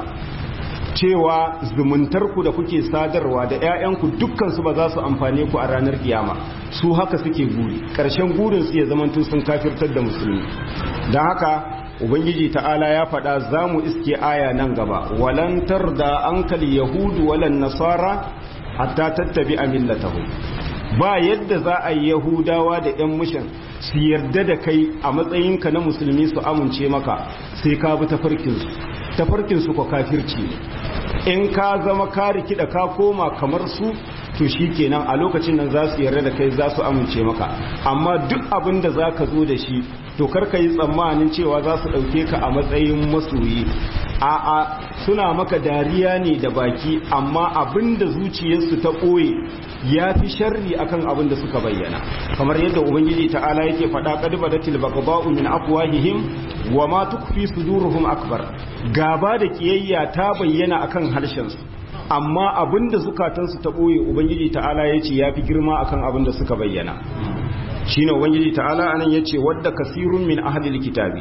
cewa zumuntarku da kuke sadarwa da ƴaƴanku dukkan su ba za su amfane ku a ranar kiyama su haka suke guri ƙarshen gurin su ya zamanto sun kafirtar da musulmi dan haka ubangiji ta'ala ya faɗa za mu iske aya nan gaba walan tarda ankal yahudu walan nasara hatta tattabi a millatahu ba yadda za a yi yahudawa da 'yan mushin su yarda da kai a matsayinka na musulmi su amince maka sai ka bi tafarkinsu tafarkinsu ko kafirci ne in ka zama ka rikida ka koma kamar su to shi kenan a lokacin nan za su yarda da kai za su amince maka amma duk abin da za ka zo da shi to karka yi tsammanin cewa za su ɗauke ka a matsayin masoyi a'a suna maka dariya ne da baki amma abin da zuciyarsu ta ɓoye ya fi sharri akan abin da suka bayyana kamar yadda ubangiji ta'ala yake faɗa qad badatil baqba'u min afwahihim wa ma tukfi suduruhum akbar gaba da kiyayya ta bayyana akan harshen su amma abin da zukatansu ta ɓoye ubangiji ta'ala yace ya fi girma akan abin da suka bayyana shine ubangiji ta'ala anan yace wadda kasirun min ahlil kitabi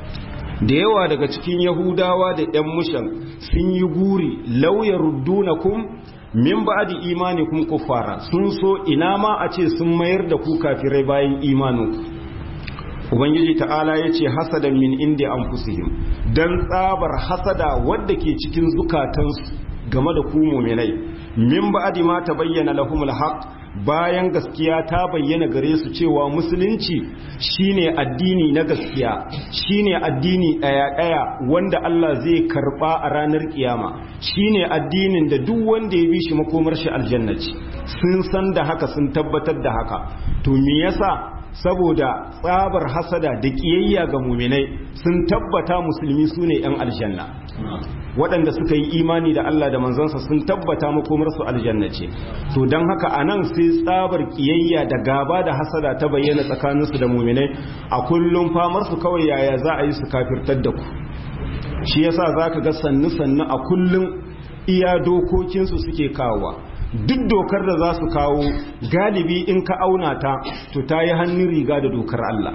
da yawa daga cikin yahudawa da yan mushan sun yi guri lauyar ruddunakum min ba'di imanikum kuffara sun so ina ma a ce sun mayar da ku kafirai bayan imaninku ubangiji ta'ala yace hasadan min indi anfusihim dan tsabar hasada wadda ke cikin zukatansu game da ku mu'minai min ba'di ma tabayyana lahumul haqq bayan gaskiya ta bayyana gare su cewa musulunci shine addini na gaskiya shine addini ɗaya-ɗaya wanda Allah zai karɓa a ranar kiyama shine addinin da duk wanda ya bi shi makomar shi aljannaci sun san da haka sun tabbatar da haka to me yasa saboda tsabar hasada da kiyayya ga muminai sun tabbata musulmi su ne 'yan aljanna waɗanda suka yi imani da Allah da manzansa sun tabbata makomarsu aljanna ce to don haka a nan sai tsabar kiyayya da gaba da hasada ta bayyana tsakaninsu da muminai a kullum famarsu kawai yaya za a yi su kafirtar da ku shi yasa za ka ga sannu-sannu a kullum iya dokokinsu suke kawowa duk dokar da za su kawo galibi in ka auna ta to ta yi hannun riga da dokar Allah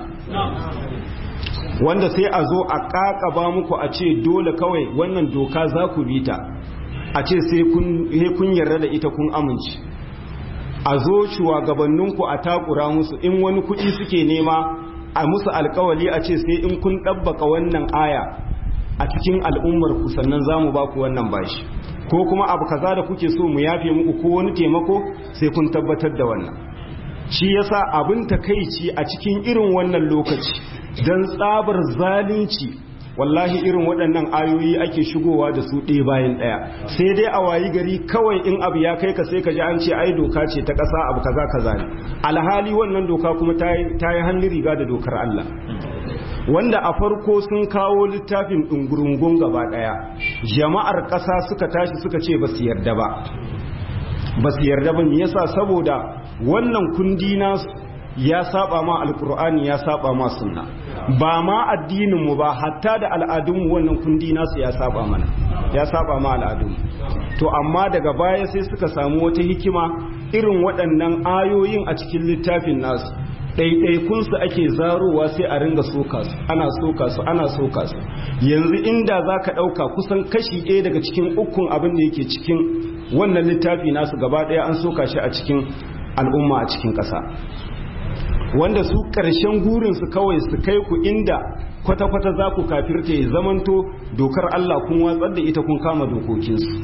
wanda sai a zo a ƙaƙaba muku a ce dole kawai wannan doka za ku bi ta a ce sai kun yarda da ita kun amince a zo shugabanninku a takura musu in wani kuɗi suke nema a musu alkawali a ce sai in kun ɗabbaka wannan aya a cikin al'ummar ku sannan zamu ba ku wannan bashi ko kuma abu kaza da kuke so mu yafe muku ko wani taimako sai kun tabbatar da wannan shi yasa abin takeici a cikin irin wannan lokaci dan tsabar zalunci wallahi irin waɗannan ayoyi ake shigowa da su ɗaya bayan ɗaya sai dai a wayi gari kawai in abu ya kai ka sai ka ji an ce ai doka ce ta ƙasa abu kaza kaza ne alhali wannan doka kuma ta yi hannun riga da dokar Allah wanda a farko sun kawo littafin ɗungurungun gaba ɗaya jama'ar ƙasa suka tashi suka ce ba su yarda ba ba su yarda ba me yasa saboda wannan kundi nasu ya saba ma alkur'ani ya saba ma sunna ba ma addininmu ba hatta da al'adunmu wannan kundi nasu ya saba mana ya saba ma al'adunmu to amma daga baya sai suka samu wata hikima irin waɗannan ayoyin a cikin littafin nasu ɗaiɗaikunsu ake zarowa sai a ringa soka su ana soka su ana soka su yanzu inda za ka ɗauka kusan kashi ɗaya daga cikin ukun abin da yake cikin wannan littafi nasu gaba ɗaya an soka shi a cikin al'umma a cikin ƙasa wanda su ƙarshen gurinsu kawai su kai ku inda kwata-kwata za ku kafirta ya zamanto dokar Allah kun watsar da ita kun kama dokokinsu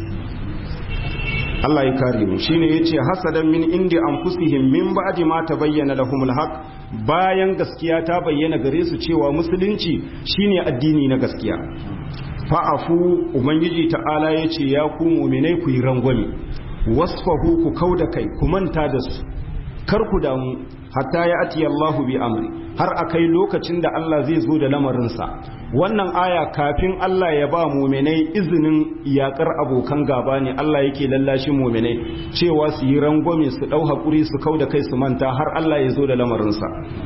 Allah ya kare mu shine yace hasadan min indi anfusihim min ba'di ma tabayyana lahumul haqq bayan gaskiya ta bayyana gare su cewa musulunci shine addini na gaskiya fa'afu ubangiji ta'ala yace ya ku mu'minai ku yi rangwame wasfahu ku kauda kai ku manta da su kar ku damu hatta ya ati Allahu bi amri har akai lokacin da Allah zai zo da lamarinsa wannan aya kafin Allah ya ba muminai izinin yakar abokan gaba ne Allah yake lallashi muminai cewa su yi rangwame su dau hakuri su kauda kai su manta har Allah ya zo da lamarinsa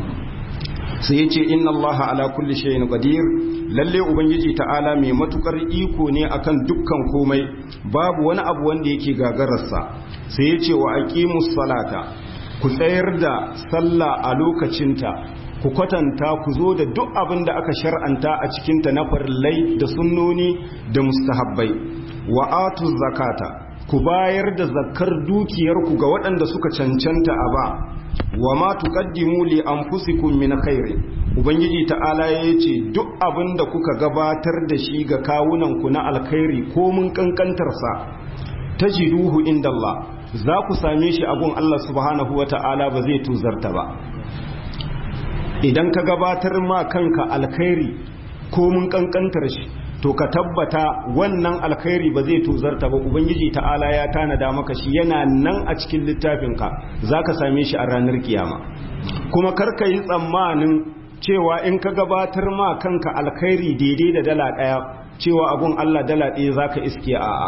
sai ya ce inna Allah ala kulli shay'in qadir lalle ubangiji ta'ala mai matukar iko ne akan dukkan komai babu wani abu wanda yake gagararsa sai ya ce wa aqimus salata ku tsayar da sallah a lokacinta ku kwatanta ku zo da duk abin da aka shar'anta a cikinta na farillai da sunnoni da mustahabbai wa atu zakata ku bayar da zakar dukiyarku ga waɗanda suka cancanta a ba wa ma tuqaddimu li anfusikum min khairin ubangiji ta'ala yace duk abin da kuka gabatar da shi ga kawunanku na alkhairi ko mun kankantarsa tajiduhu inda Allah za ku same shi a gun Allah subhanahu wa ta'ala ba zai tuzarta ba idan ka gabatar ma kanka alkhairi ko mun kankantar shi to ka tabbata wannan alkhairi ba zai tuzarta ba ubangiji ta'ala ya tanada maka shi yana nan a cikin littafinka za ka same shi a ranar kiyama kuma karka yi tsammanin cewa in ka gabatar ma kanka alkhairi daidai da dala ɗaya cewa abun Allah dala ɗaya za ka iske a'a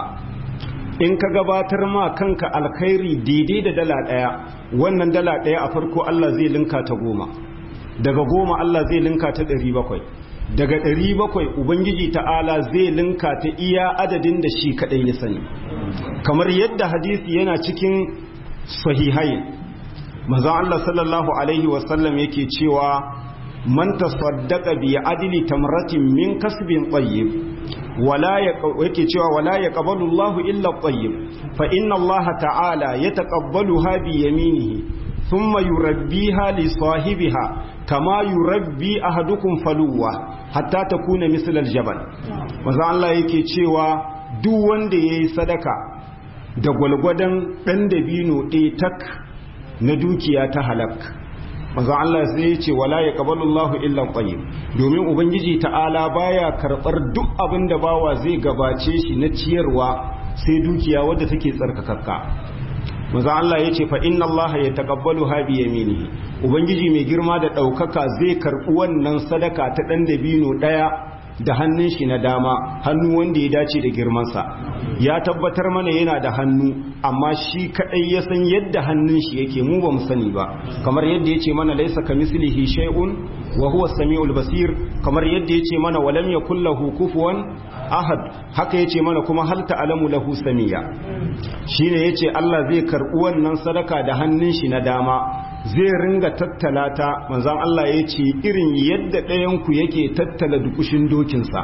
in ka gabatar ma kanka alkhairi daidai da dala ɗaya wannan dala ɗaya a farko Allah zai linka ta goma daga goma Allah zai linka ta ɗari bakwai daga ɗari bakwai ubangiji ta'ala zai linka ta iya adadin da shi kaɗai ya sani kamar yadda hadisi yana cikin sahihai maza Allah sallallahu alaihi wasallam yake cewa man tasaddaqa bi adli tamratin min kasbin tayyib wala yake cewa wala yaqbalu Allahu illa tayyib fa inna Allah ta'ala yataqabbaluha bi yaminihi thumma yurabbiha li sahibiha kama yurabbi ahadukum faluwa hatta takuna misl aljabal maza Allah yake cewa duk wanda yayi sadaka da gwalgwadan dan dabino ɗaya tak na dukiya ta halak manzon Allah sai ya ce wala yaqbalu Allahu illa tayyib domin ubangiji ta'ala baya karbar duk abin da bawa zai gabace shi na ciyarwa sai dukiya wadda take tsarkakakka manzon Allah ya ce fa inna Allah yataqabbalu ha bi yaminihi ubangiji mai girma da daukaka zai karbi wannan sadaka ta dan dabino daya da hannun shi na dama hannu wanda ya dace da girmansa ya tabbatar mana yana da hannu amma shi kadai ya san yadda hannun shi yake mu ba mu sani ba kamar yadda yace mana laisa kamislihi shay'un wa huwa samiul basir kamar yadda yace mana walam yakul lahu kufuwan ahad haka yace mana kuma hal ta'lamu lahu samiya shine yace Allah zai karbi wannan sadaka da hannun shi na dama zai ringa tattala ta manzan Allah ya ce irin yadda ɗayanku yake tattala dukushin dokinsa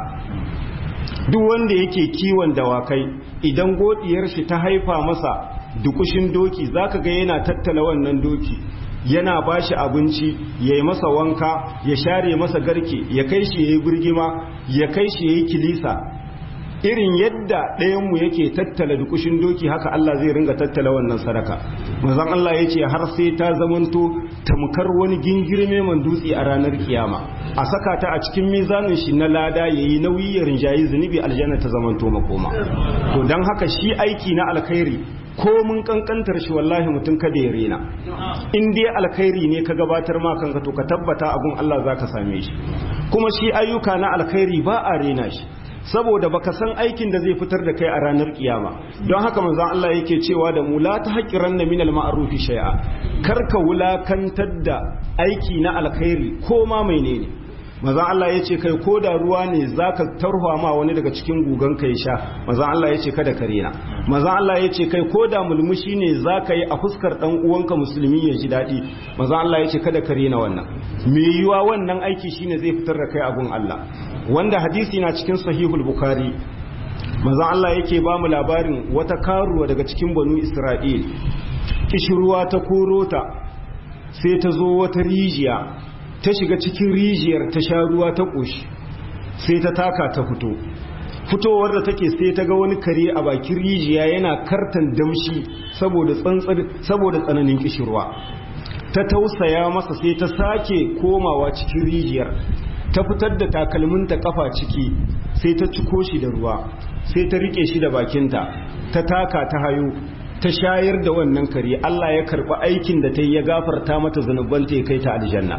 duk wanda yake kiwon dawakai idan godiyar shi ta haifa masa dukushin doki zaka ga yana tattala wannan doki yana ba shi abinci ya yi masa wanka ya share masa garke ya kai shi ya yi birgima ya kai shi ya yi kilisa irin yadda ɗayanmu yake tattala dukushin doki haka Allah zai ringa tattala wannan sadaka mazan Allah ya ce har sai ta zamanto tamkar wani gingirme man dutse a ranar kiyama a saka ta a cikin mizanin shi na lada ya yi nauyi ya rinjayi zunubi aljanna ta zamanto makoma to don haka shi aiki na alkhairi ko mun kankantar shi wallahi mutum kada ya rena in dai alkhairi ne ka gabatar ma kanka to ka tabbata abun Allah zaka same shi kuma shi ayyuka na alkhairi ba a rena shi saboda baka san aikin da zai fitar da kai a ranar kiyama don haka manzon Allah yake cewa da mu la tahqiranna min al-ma'ruf shay'a karka wulakantar da aiki na alkhairi ko ma menene manzon Allah yace kai ko da ruwa ne zaka tarwa ma wani daga cikin gugan kai sha manzon Allah yace kada ka rena manzon Allah yace kai ko da mulmushi ne zaka yi a fuskar dan uwanka musulmi ya ji dadi manzon Allah yace kada ka rena wannan me yiwa wannan aiki shine zai fitar da kai abun Allah wanda hadisi na cikin sahihul bukhari manzon Allah yake ba mu labarin wata karuwa daga cikin banu Isra'il kishruwa ta korota sai ta zo wata rijiya ta shiga cikin rijiyar ta sha ruwa ta koshi sai ta taka ta fito fitowar da take sai ta ga wani kare a bakin rijiya yana kartan damshi saboda tsantsar saboda tsananin kishirwa ta tausaya masa sai ta sake komawa cikin rijiyar ta fitar da takalminta kafa ciki sai ta ciko shi da ruwa sai ta rike shi da bakinta ta taka ta hayo ta shayar da wannan kare Allah ya karɓi aikin da ta yi ya gafarta mata zanubanta ya kai ta aljanna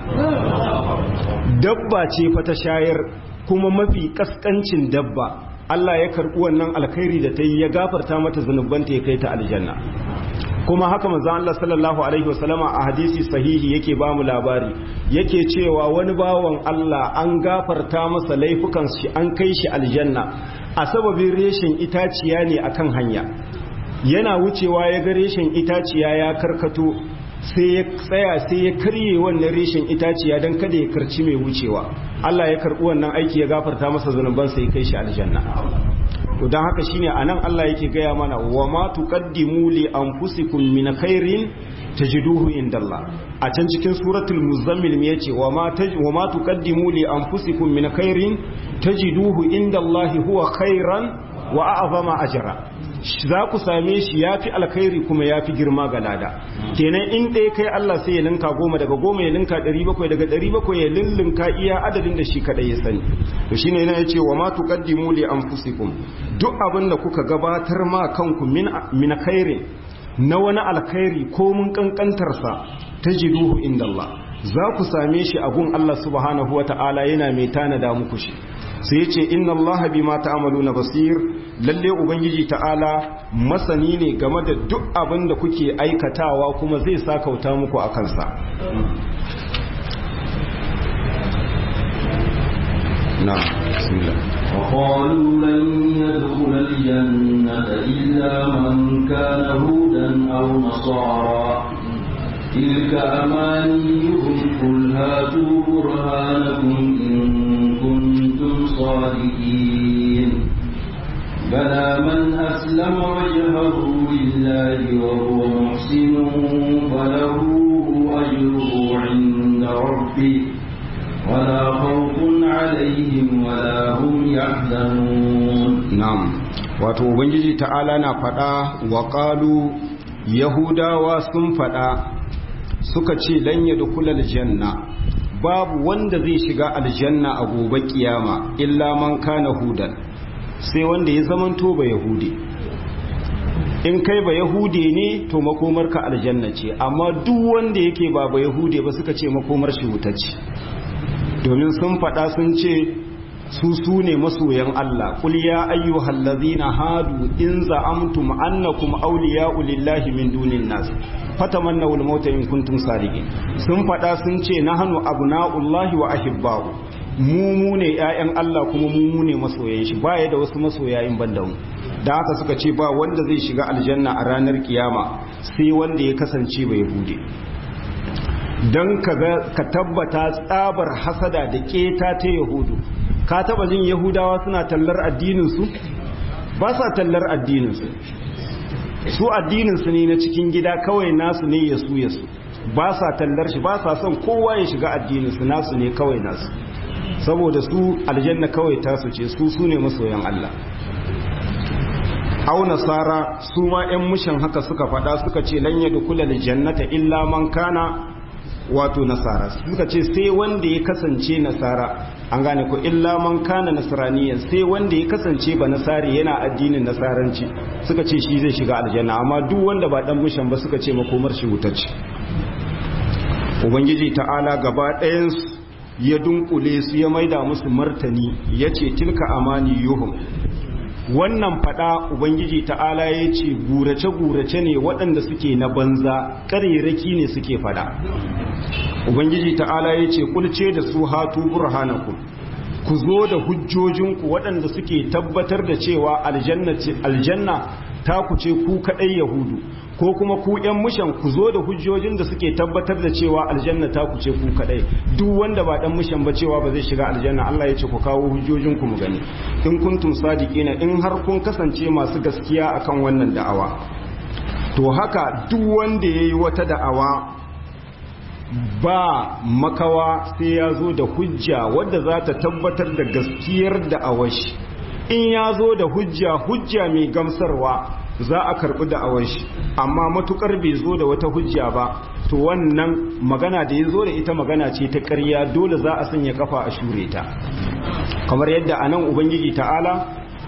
dabba ce fa ta shayar kuma mafi kaskancin dabba Allah ya karɓi wannan alkhairi da ta yi ya gafarta mata zanubanta ya kai ta aljanna kuma haka manzon Allah sallallahu alaihi wasallama a hadisi sahihi yake ba mu labari yake cewa wani bawan Allah an gafarta masa laifukan shi an kai shi aljanna a sababin reshen itaciya ne akan hanya yana wucewa ya ga reshen itaciya ya karkato sai ya tsaya sai ya karye wannan reshen itaciya don kada ya karci mai wucewa Allah ya karɓi wannan aiki ya gafarta masa zunuban sai kai shi aljanna to don haka shine anan Allah yake gaya mana wa ma tuqaddimu li anfusikum min khairin tajiduhu indallah a can cikin suratul muzammil me yace wa ma wa ma tuqaddimu li anfusikum min khairin tajiduhu indallahi huwa khairan wa a'zama ajra za ku same shi ya fi alkhairi kuma ya fi girma ga lada kenan in ɗaya kai Allah sai ya linka goma daga goma ya linka ɗari bakwai daga ɗari bakwai ya lullunka iya adadin da shi kaɗai ya sani to shine yana ya ce wa ma tuqaddimu li anfusikum duk abin da kuka gabatar ma kanku min min khairin na wani alkhairi ko mun kankantar sa tajiduhu inda Allah za ku same shi a gun Allah subhanahu wata'ala yana mai tanada muku shi sai ya ce inna allaha bima ta'maluna basir lalle ubangiji ta'ala masani ne game da duk abin da kuke aikatawa kuma zai sakauta muku a kansa na bismillah وقالوا لن يدخل الجنة إلا من كان هودا أو نصارى تلك أمانيهم قل هاتوا برهانكم إن كنتم صادقين بلى من أسلم وجهه لله وهو محسن فله أجره عند ربه ولا خوف عليهم ولا هم يحزنون na'am wato ubangiji ta'ala na faɗa wa qalu yahudawa sun faɗa suka ce lan yadkhulul janna babu wanda zai shiga aljanna a gobe kiyama illa man kana hudan sai wanda ya zamanto ba yahudi in kai ba yahude ne to makomarka aljanna ce amma duk wanda yake ba ba yahude ba suka ce makomar shi wuta ce domin sun faɗa sun ce su su ne masoyan Allah kul ya ayyuhal ladzina hadu in za'amtum annakum awliya'u lillahi min dunin nas fatamannaw al-mauta in kuntum sadiqin sun faɗa sun ce nahnu abna'ullahi wa ahibba'u mu mu ne ƴaƴan Allah kuma mu mu ne masoyan shi baya da wasu masoya in banda mu da haka suka ce ba wanda zai shiga aljanna a ranar kiyama sai wanda ya kasance bai bude don ka tabbata tsabar hasada da keta ta yahudu ka taba jin yahudawa suna tallar addininsu ba sa tallar addininsu su addininsu ne na cikin gida kawai nasu ne ya su ya su ba sa tallar shi ba sa son kowa ya shiga addinin su nasu ne kawai nasu saboda su aljanna kawai tasu ce su su ne masoyan Allah au nasara su ma 'yan mushan haka suka faɗa suka ce lan yadkhula aljannata illa man kana wato nasara suka ce sai wanda ya kasance nasara an gane ko illa man kana nasraniyan sai wanda ya kasance ba nasari yana addinin nasaranci suka ce shi zai shiga aljanna amma duk wanda ba dan mushan ba suka ce makomar shi wutacce ubangiji ta'ala gaba ɗayan ya dunkule su ya maida musu martani yace tilka amani yuhum wannan fada ubangiji ta'ala ya ce gurace-gurace ne waɗanda suke na banza ƙarerake ne suke fada ubangiji ta'ala ya ce kulce da su hatu burhanakum ku zo da hujjojinku waɗanda suke tabbatar da cewa aljanna ta ku ce ku kaɗai yahudu ko kuma ku ‘yan mushan ku zo da hujjojin da suke tabbatar da cewa aljanna ta ku ce ku kaɗai duk wanda ba ɗan mushan ba cewa ba zai shiga aljanna Allah ya ce ku kawo hujjojinku mu gani in kuntum sadiqina in har kun kasance masu gaskiya akan wannan da'awa to haka duk wanda yayi wata da'awa ba makawa sai ya zo da hujja wadda za ta tabbatar da gaskiyar da'awar shi in ya zo da hujja hujja mai gamsarwa za a karɓi da'awar shi amma matukar bai zo da wata hujja ba to wannan magana da ya zo da ita magana ce ta ƙarya dole za a sanya kafa a shure ta kamar yadda a nan ubangiji ta'ala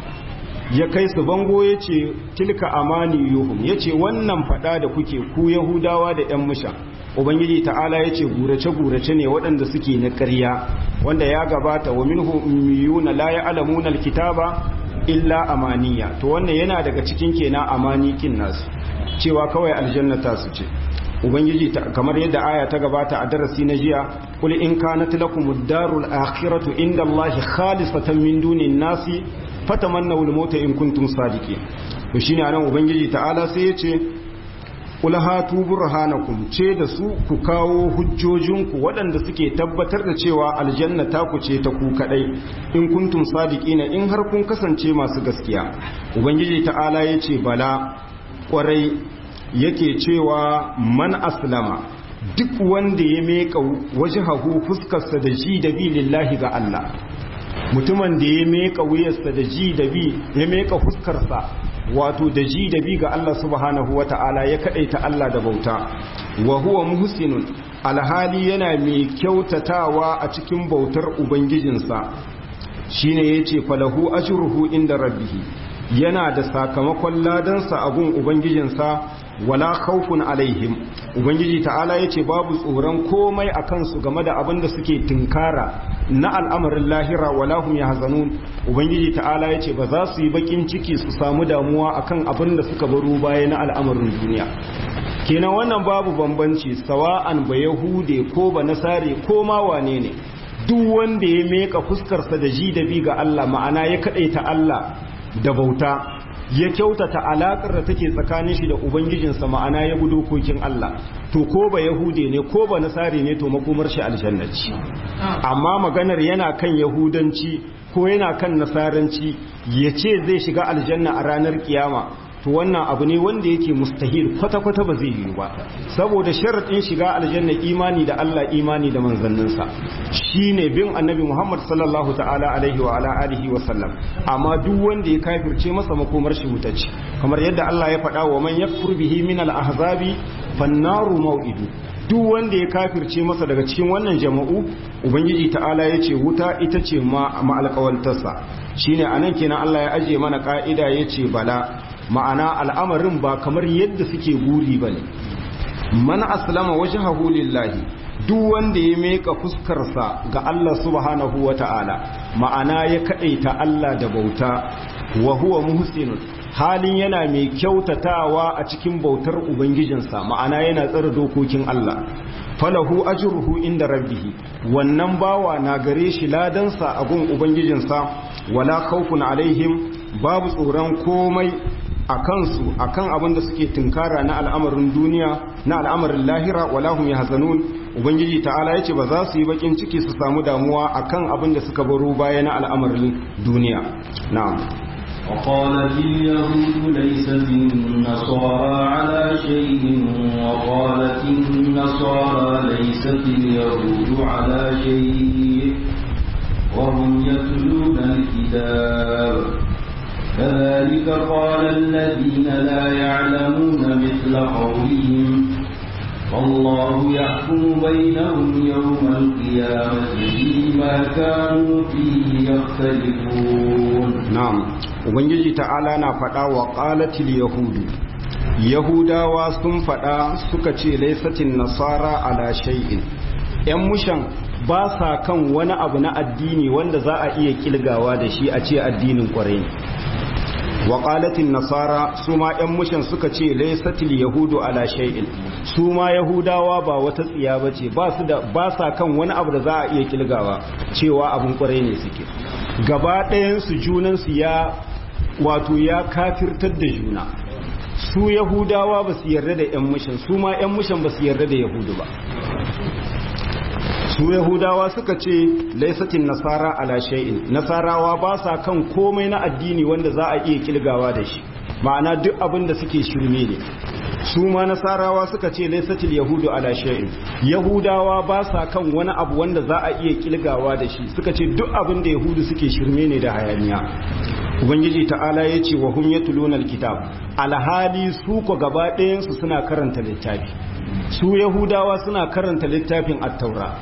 ya kai su bango ya ce tilka amani yuhum ya ce wannan fada da kuke ku yahudawa da 'yan musha ubangiji ta'ala ya ce gurace-gurace ne waɗanda suke na ƙarya wanda ya gabata wa minhu ummiyuna la ya'lamuna alkitaba illa amaniya to wannan yana daga cikin kenan amanikin nasu cewa kawai aljanna ta su ce ubangiji kamar yadda aya ta gabata a darasi na jiya kul in kanat lakumud darul akhiratu inda allahi khalisatan min dunin nasi fatamannaw al-mauta in kuntum sadiqin to shine anan ubangiji ta'ala sai ya ce kula hatu burhanakum ce da su ku kawo hujjojinku waɗanda suke tabbatar da cewa aljanna ta ku ce ta ku kadai in kuntum sadiqina in har kun kasance masu gaskiya ubangiji ta'ala yace bala kwarai yake cewa man aslama duk wanda ya meka wajhahu fuskarsa da ji da bi lillahi ga Allah mutumin da ya meka wuyarsa da ji da bi ya meka fuskarsa wato da ji da bi ga Allah subhanahu wa ta'ala ya kadaita Allah da bauta wa huwa muhsinun alhali yana mai kyautatawa a cikin bautar ubangijinsa shine yace falahu ajruhu inda rabbih yana da sakamakon ladansa a gun ubangijinsa wala khawfun alaihim ubangiji ta'ala yace babu tsoron komai a kansu game da abin da suke tinkara na al'amarin lahira wala hum yahzanun ubangiji ta'ala yace ba za su yi bakin ciki su samu damuwa akan abin da suka baro baya na al'amarin duniya kenan wannan babu bambanci sawa'an ba yahude ko ba nasare ko ma wane ne duk wanda ya meka fuskarsa da ji da bi ga Allah ma'ana ya kadaita Allah da bauta ya kyautata alakar da take tsakanin shi da ubangijinsa ma'ana ya bi dokokin Allah to ko ba yahude ne ko ba nasari ne to makomar shi aljannaci amma maganar yana kan yahudanci ko yana kan nasaranci ya ce zai shiga aljanna a ranar kiyama to wannan abu ne wanda yake mustahil kwata-kwata ba zai yi ba saboda sharaɗin shiga aljanna imani da Allah imani da manzanninsa shine bin annabi Muhammad sallallahu ta'ala alaihi wa ala alihi wa sallam amma duk wanda ya kafirce masa makomar shi mutaci kamar yadda Allah ya faɗa wa man yakfur bihi min al-ahzabi fannaru maw'idu duk wanda ya kafirce masa daga cikin wannan jama'u ubangiji ta'ala ya ce wuta ita ce ma alƙawantarsa shine anan kenan Allah ya aje mana ka'ida ya ce bala ma'ana al'amarin ba kamar yadda suke guri ba ne man aslama wajhahu lillahi duk wanda ya meka fuskarsa ga Allah subhanahu wa ta'ala ma'ana ya kaɗaita Allah da bauta wa huwa muhsinun halin yana mai kyautatawa a cikin bautar ubangijinsa ma'ana yana tsara dokokin Allah falahu ajruhu inda rabbihi wannan bawa na gare shi ladansa a gun ubangijinsa wala khawfun alaihim babu tsoron komai a kansu akan abin da suke tunkara na al'amarin duniya na al'amarin lahira wala hum yahzanun ubangiji ta'ala yace ba za su yi bakin ciki su samu damuwa akan abin da suka baro baya na al'amarin duniya na'am وقالت اليهود ليست النصارى على شيء وقالت النصارى ليست اليهود على شيء وهم يتلون الكتاب كذلك قال الذين لا يعلمون مثل قولهم والله يحكم بينهم يوم القيامة فيما كانوا فيه يختلفون نعم ubangiji ta'ala na faɗa wa ƙalatil yahudu yahudawa sun faɗa suka ce laisatin nasara ala shay'in ‘yan mushan ba sa kan wani abu na addini wanda za a iya kilgawa da shi a ce addinin kwarai ne wa ƙalatin nasara su ma ‘yan mushan suka ce laisatil yahudu ala shay'in su ma yahudawa ba wata tsiya ba ce ba sa kan wani abu da za a iya kilgawa cewa abin kwarai ne suke gaba ɗayansu junansu ya wato ya kafirtar da juna su yahudawa ba su yarda da 'yan mushan su ma 'yan mushan ba su yarda da yahudu ba su yahudawa suka ce laisatin nasara ala shay'in nasarawa ba sa kan komai na addini wanda za a iya kilgawa da shi ma'ana duk abin da suke shirme ne su ma nasarawa suka ce laisatil yahudu ala shay'in yahudawa ba sa kan wani abu wanda za a iya kilgawa da shi suka ce duk abin da yahudu suke shirme ne da hayaniya ubangiji ta'ala ya ce wa hum yatluna alkitab alhali su ko gaba ɗayansu suna karanta littafi su yahudawa suna karanta littafin at-taura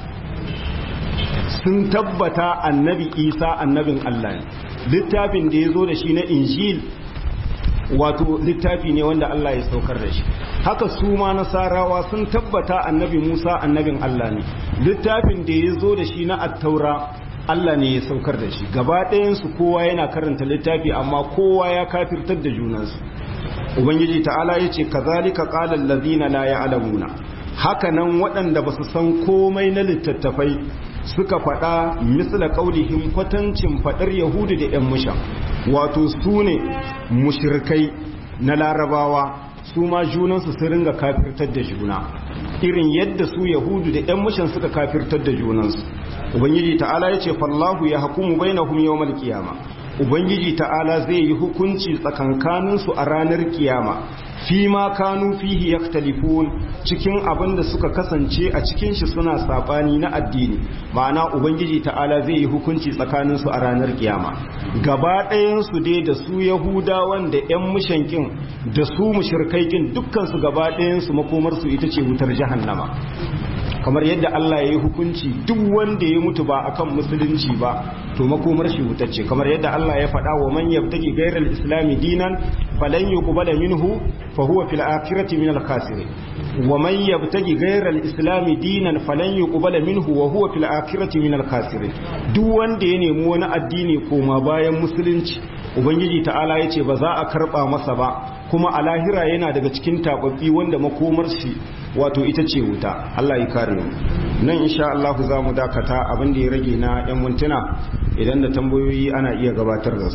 sun tabbata annabi isa annabin allah ne littafin da ya zo da shi na injil wato littafi ne wanda Allah ya saukar da shi haka su ma nasarawa sun tabbata annabi Musa annabin Allah ne littafin da ya zo da shi na attaura Allah ne ya saukar da shi gaba ɗayansu kowa yana karanta littafi amma kowa ya kafirtar da junansu ubangiji ta'ala ya ce kazalika qala allazina la ya'lamuna haka nan waɗanda ba su san komai na littattafai suka faɗa misla qaulihim kwatancin faɗar yahudu da ƴan mushan wato su ne mushirkai na larabawa su ma junansu su ringa kafirtar da juna irin yadda su yahudu da 'yan mushan suka kafirtar da junansu ubangiji ta'ala ya ce fallahu ya hukumu bainahum yawmal qiyama ubangiji ta'ala zai yi hukunci tsakankaninsu a ranar kiyama fi ma kanu fihi yaktalifun cikin abin da suka kasance a cikin shi suna sabani na addini ma'ana ubangiji ta'ala zai yi hukunci tsakanin su a ranar kiyama gaba ɗayan su dai da su yahudawan da yan mushankin da su mushrikaikin dukkan su gaba ɗayan su makomar su ita ce wutar jahannama kamar yadda Allah ya yi hukunci duk wanda ya mutu ba akan musulunci ba to makomar shi wutacce kamar yadda Allah ya faɗa wa man yabtaki ghayral islami dinan falan yuqbala minhu fa huwa fil akhirati minal khasirin wa man yabtaki ghayral islami dinan falan yuqbala minhu wa huwa fil akhirati minal khasirin duk wanda ya nemi wani addini koma bayan musulunci ubangiji ta'ala yace ba za a karba masa ba kuma a lahira yana daga cikin tababbi wanda makomar shi wato ita ce wuta Allah ya kare mu nan insha Allah za mu dakata abin da ya rage na yan mintuna idan da tambayoyi ana iya gabatar da su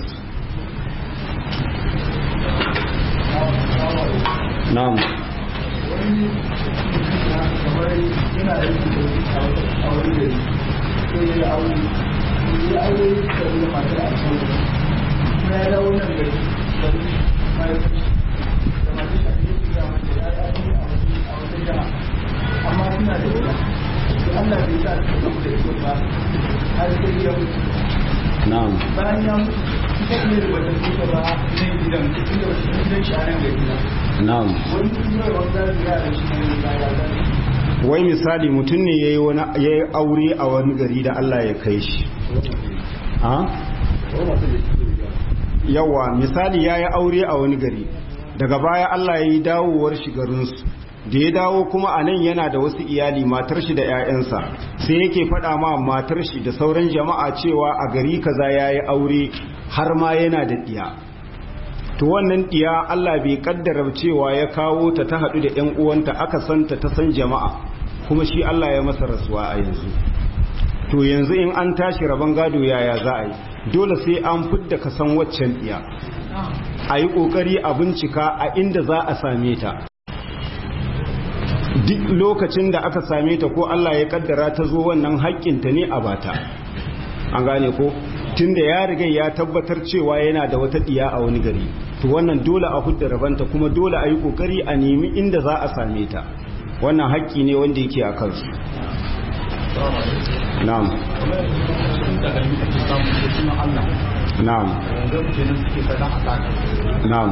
na'am amma suna da ita Allah bai sa su da ita ba har sai ya mutu na'am bayan ya mutu ita ne da wata kuka ba nan gidan inda wasu gidan shi a nan ga gida na'am wani kuma wanda ya da shi ne ba ya da wai misali mutum ne yayi wani yayi aure a wani gari da Allah ya kai shi ha yawa misali yayi aure a wani gari daga baya Allah ya yi dawowar shi garinsu da ya dawo kuma a nan yana da wasu iyali matar shi da 'ya'yansa sai yake faɗa ma matar shi da sauran jama'a cewa a gari kaza ya yi aure har ma yana da ɗiya to wannan ɗiya Allah bai kaddara cewa ya kawo ta ta haɗu da 'yan uwanta aka santa ta san jama'a kuma shi Allah ya masa rasuwa a yanzu to yanzu in an tashi rabon gado yaya za a yi dole sai an fidda ka san waccan ɗiya a yi ƙoƙari a bincika a inda za a same ta duk lokacin da aka same ta ko Allah ya kaddara ta zo wannan haƙƙinta ne a bata an gane ko tunda ya riga ya tabbatar cewa yana da wata diya a wani gari to wannan dole a hudda rabanta kuma dole a yi kokari a nemi inda za a same ta wannan haƙƙi ne wanda yake a kansu na'am na'am na'am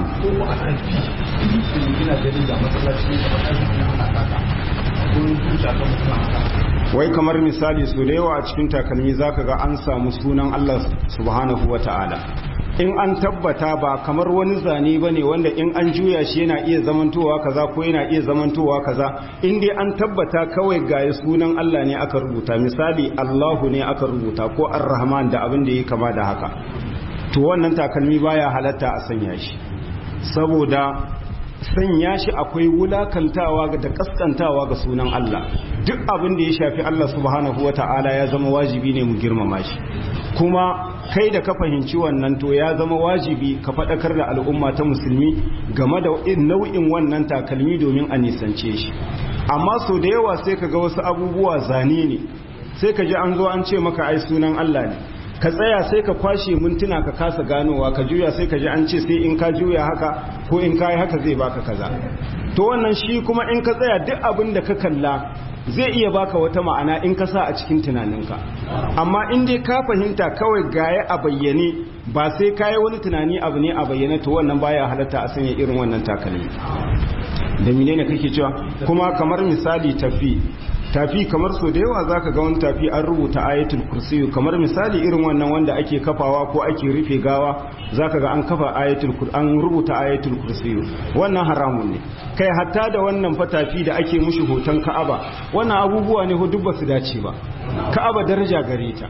wai kamar misali su da yawa a cikin takalmi zaka ga an samu sunan Allah subhanahu wa ta'ala in an tabbata ba kamar wani zane ba ne wanda in an juya shi yana iya zamantowa kaza ko yana iya zamantowa kaza in dai an tabbata kawai gaya sunan Allah ne aka rubuta misali Allahu ne aka rubuta ko ar-rahman da abin da ya kama da haka to wannan takalmi baya halatta a sanya shi saboda sanya shi akwai wulakantawa da kaskantawa ga sunan Allah duk abin da ya shafi Allah subhanahu wata'ala ya zama wajibi ne mu girmama shi kuma kai da ka fahimci wannan to ya zama wajibi ka faɗakar da al'umma ta musulmi game da nau'in wannan takalmi domin a nisance shi amma so da yawa sai ka ga wasu abubuwa zane ne sai ka ji an zo an ce maka ai sunan Allah ne ka tsaya sai ka kwashe mintuna ka kasa ganowa ka juya sai ka ji an ce sai in ka juya haka ko in ka yi haka zai baka kaza to wannan shi kuma in ka tsaya duk abin da ka kalla zai iya baka wata ma'ana in ka sa a cikin tunaninka amma in dai ka fahimta kawai gaya a bayyane ba sai ka yi wani tunani abu ne a bayyane to wannan baya halatta a sanya irin wannan takalmi da menene kake cewa kuma kamar misali tafi tafi kamar so da yawa zaka ga wani tafi an rubuta ayatul kursiyu kamar misali irin wannan wanda ake kafawa ko ake rufe gawa zaka ga an kafa ayatul an rubuta ayatul kursiyu wannan haramun ne kai hatta da wannan fa tafi da ake mushi hoton Ka'aba wannan abubuwa ne duk ba su dace ba Ka'aba daraja gare ta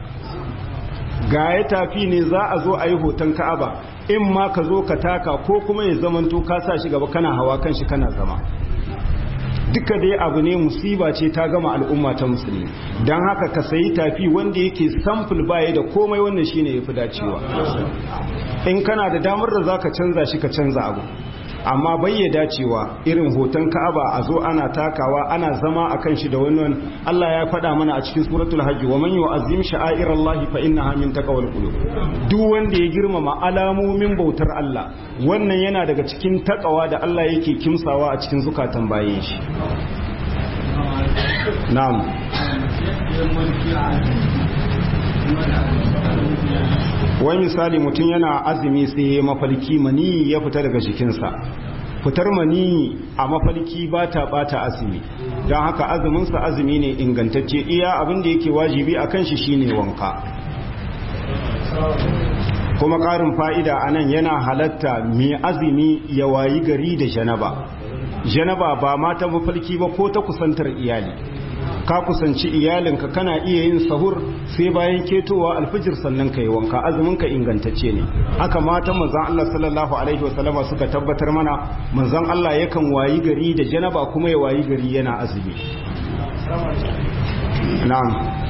ga ya tafi ne za a zo a yi hoton Ka'aba in ma ka zo ka taka ko kuma ya zamanto ka sa shi gaba kana hawa kan shi kana zama duka dai abu ne musiba ce ta gama al'umma ta musulmi don haka ka sayi tafi wanda yake samfil baya da komai wannan shine yafi dacewa in kana da damar da zaka canza shi ka canza abu amma bai ya dacewa irin hoton ka'aba a zo ana takawa ana zama a kan shi da wannan Allah ya faɗa mana a cikin suratul hajji wa man yu'azzim sha'airallahi fa innaha min taqwal qulub duk wanda ya girmama alamomin bautar Allah wannan yana daga cikin takawa da Allah yake kimsawa a cikin zukatan bayin shi na'am wai misali mutum yana azumi sai ya mafalki mani ya fita daga jikinsa fitar mani a mafalki ba ta bata azumi don haka azuminsa azumi ne ingantacce iya abin da yake wajibi a kan shi shine wanka kuma ƙarin fa'ida a nan yana halatta mai azumi ya wayi gari da janaba janaba ba mata mafalki ba ko ta kusantar iyali ka kusanci iyalinka kana iya yin sahur sai bayan ketowa alfijir sannan ka yi wanka azumin ka ingantacce ne haka matan manzon Allah sallallahu alaihi wasallama suka tabbatar mana manzon Allah yakan wayi gari da janaba kuma ya wayi gari yana azumi na'am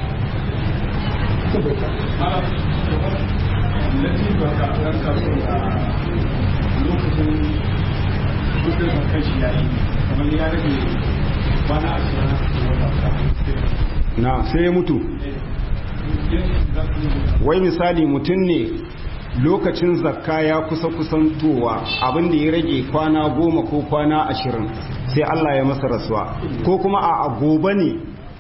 na sai ya mutu wai misali mutum ne lokacin zakka ya kusa kusantowa abinda ya rage kwana goma ko kwana ashirin sai Allah ya masa rasuwa ko kuma a gobe ne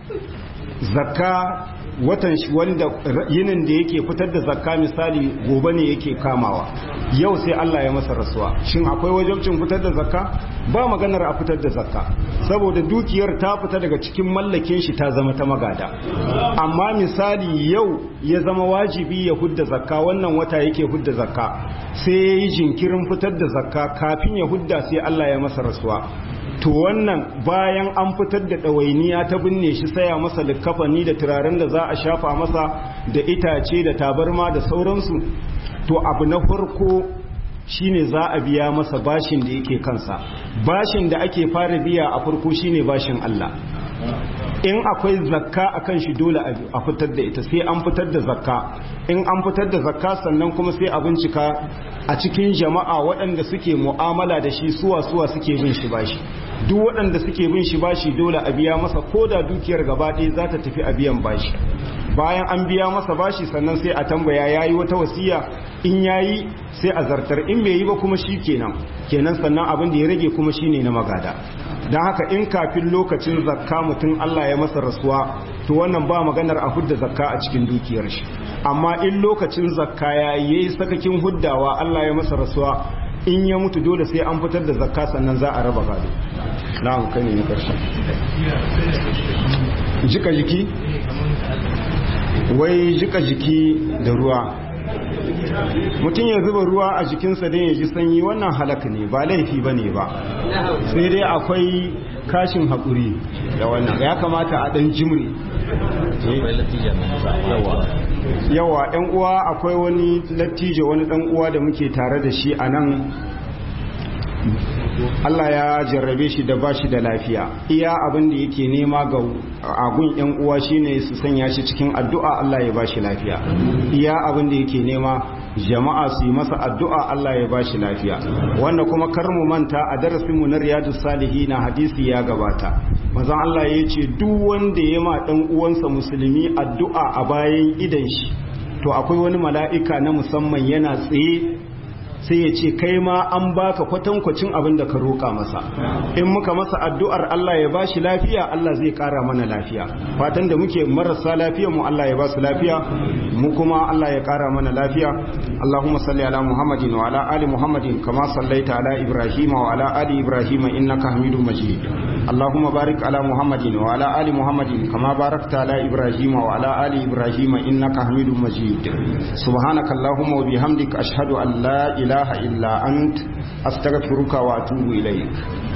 zakka watan shi wanda yinin da yake fitar da zakka misali gobe ne yake kamawa yau sai Allah ya masa rasuwa shin akwai wajibcin fitar da zakka ba maganar a fitar da zakka saboda dukiyar ta fita daga cikin mallakin shi ta zama ta magada amma misali yau ya zama wajibi ya hudda zakka wannan wata yake hudda zakka sai ya yi jinkirin fitar da zakka kafin ya hudda sai Allah ya masa rasuwa to wannan bayan an fitar da ɗawainiya ta binne shi saya masa likkafani da turaren da za a shafa masa da itace da tabarma da sauransu to abu na farko shine za a biya masa bashin da yake kansa bashin da ake fara biya a farko shine bashin Allah in akwai zakka akan shi dole a fitar da ita sai an fitar da zakka in an fitar da zakka sannan kuma sai a bincika a cikin jama'a waɗanda suke mu'amala da shi suwa suwa suke bin shi bashi duk waɗanda suke bin shi bashi dole a biya masa ko da dukiyar gaba ɗaya za ta tafi a biyan bashi bayan an biya masa bashi sannan sai a tambaya yayi wata wasiya in yayi sai a zartar in bai yi ba kuma shi kenan kenan sannan abin da ya rage kuma shine na magada don haka in kafin lokacin zakka mutum Allah ya masa rasuwa to wannan ba maganar a hudda zakka a cikin dukiyar shi amma in lokacin zakka ya yi sakakin huddawa Allah ya masa rasuwa in ya mutu dole sai an fitar da zakka sannan za a raba gado na kai ne na karshe jika jiki wai jika jiki da ruwa mutum ya zuba ruwa a jikinsa don ya ji sanyi wannan halaka ne ba laifi ba ne ba sai dai akwai kashin haƙuri da wannan ya kamata a ɗan jimri yawa ɗan uwa akwai wani lattijo wani ɗan uwa da muke tare da shi a nan Allah ya jarrabe shi da bashi da lafiya iya abin da yake nema ga agun yan uwa shine su sanya shi cikin addu'a Allah ya bashi lafiya iya abin da yake nema jama'a su yi masa addu'a Allah ya bashi lafiya wanda kuma kar mu manta a darasin mu na riyadus salihin hadisi ya gabata manzon Allah ya ce duk wanda ya ma dan uwansa musulmi addu'a a bayan idan shi to akwai wani mala'ika na musamman yana tsaye sai ya ce kai ma an baka kwatankwacin abin da ka roƙa masa in muka masa addu'ar Allah ya bashi lafiya Allah zai ƙara mana lafiya fatan da muke marasa lafiya mu Allah ya ba su lafiya mu kuma Allah ya ƙara mana lafiya Allahumma salli ala Muhammadin wa ala ali Muhammadin kama sallaita ala Ibrahim wa ala ali Ibrahim innaka Hamidum Majid Allahumma barik ala Muhammadin wa ala ali Muhammadin kama barakta ala Ibrahim wa ala ali Ibrahim innaka Hamidum Majid subhanaka Allahumma wa bihamdika ashhadu an la ilaha ilaha illa ant astaghfiruka wa atubu ilayk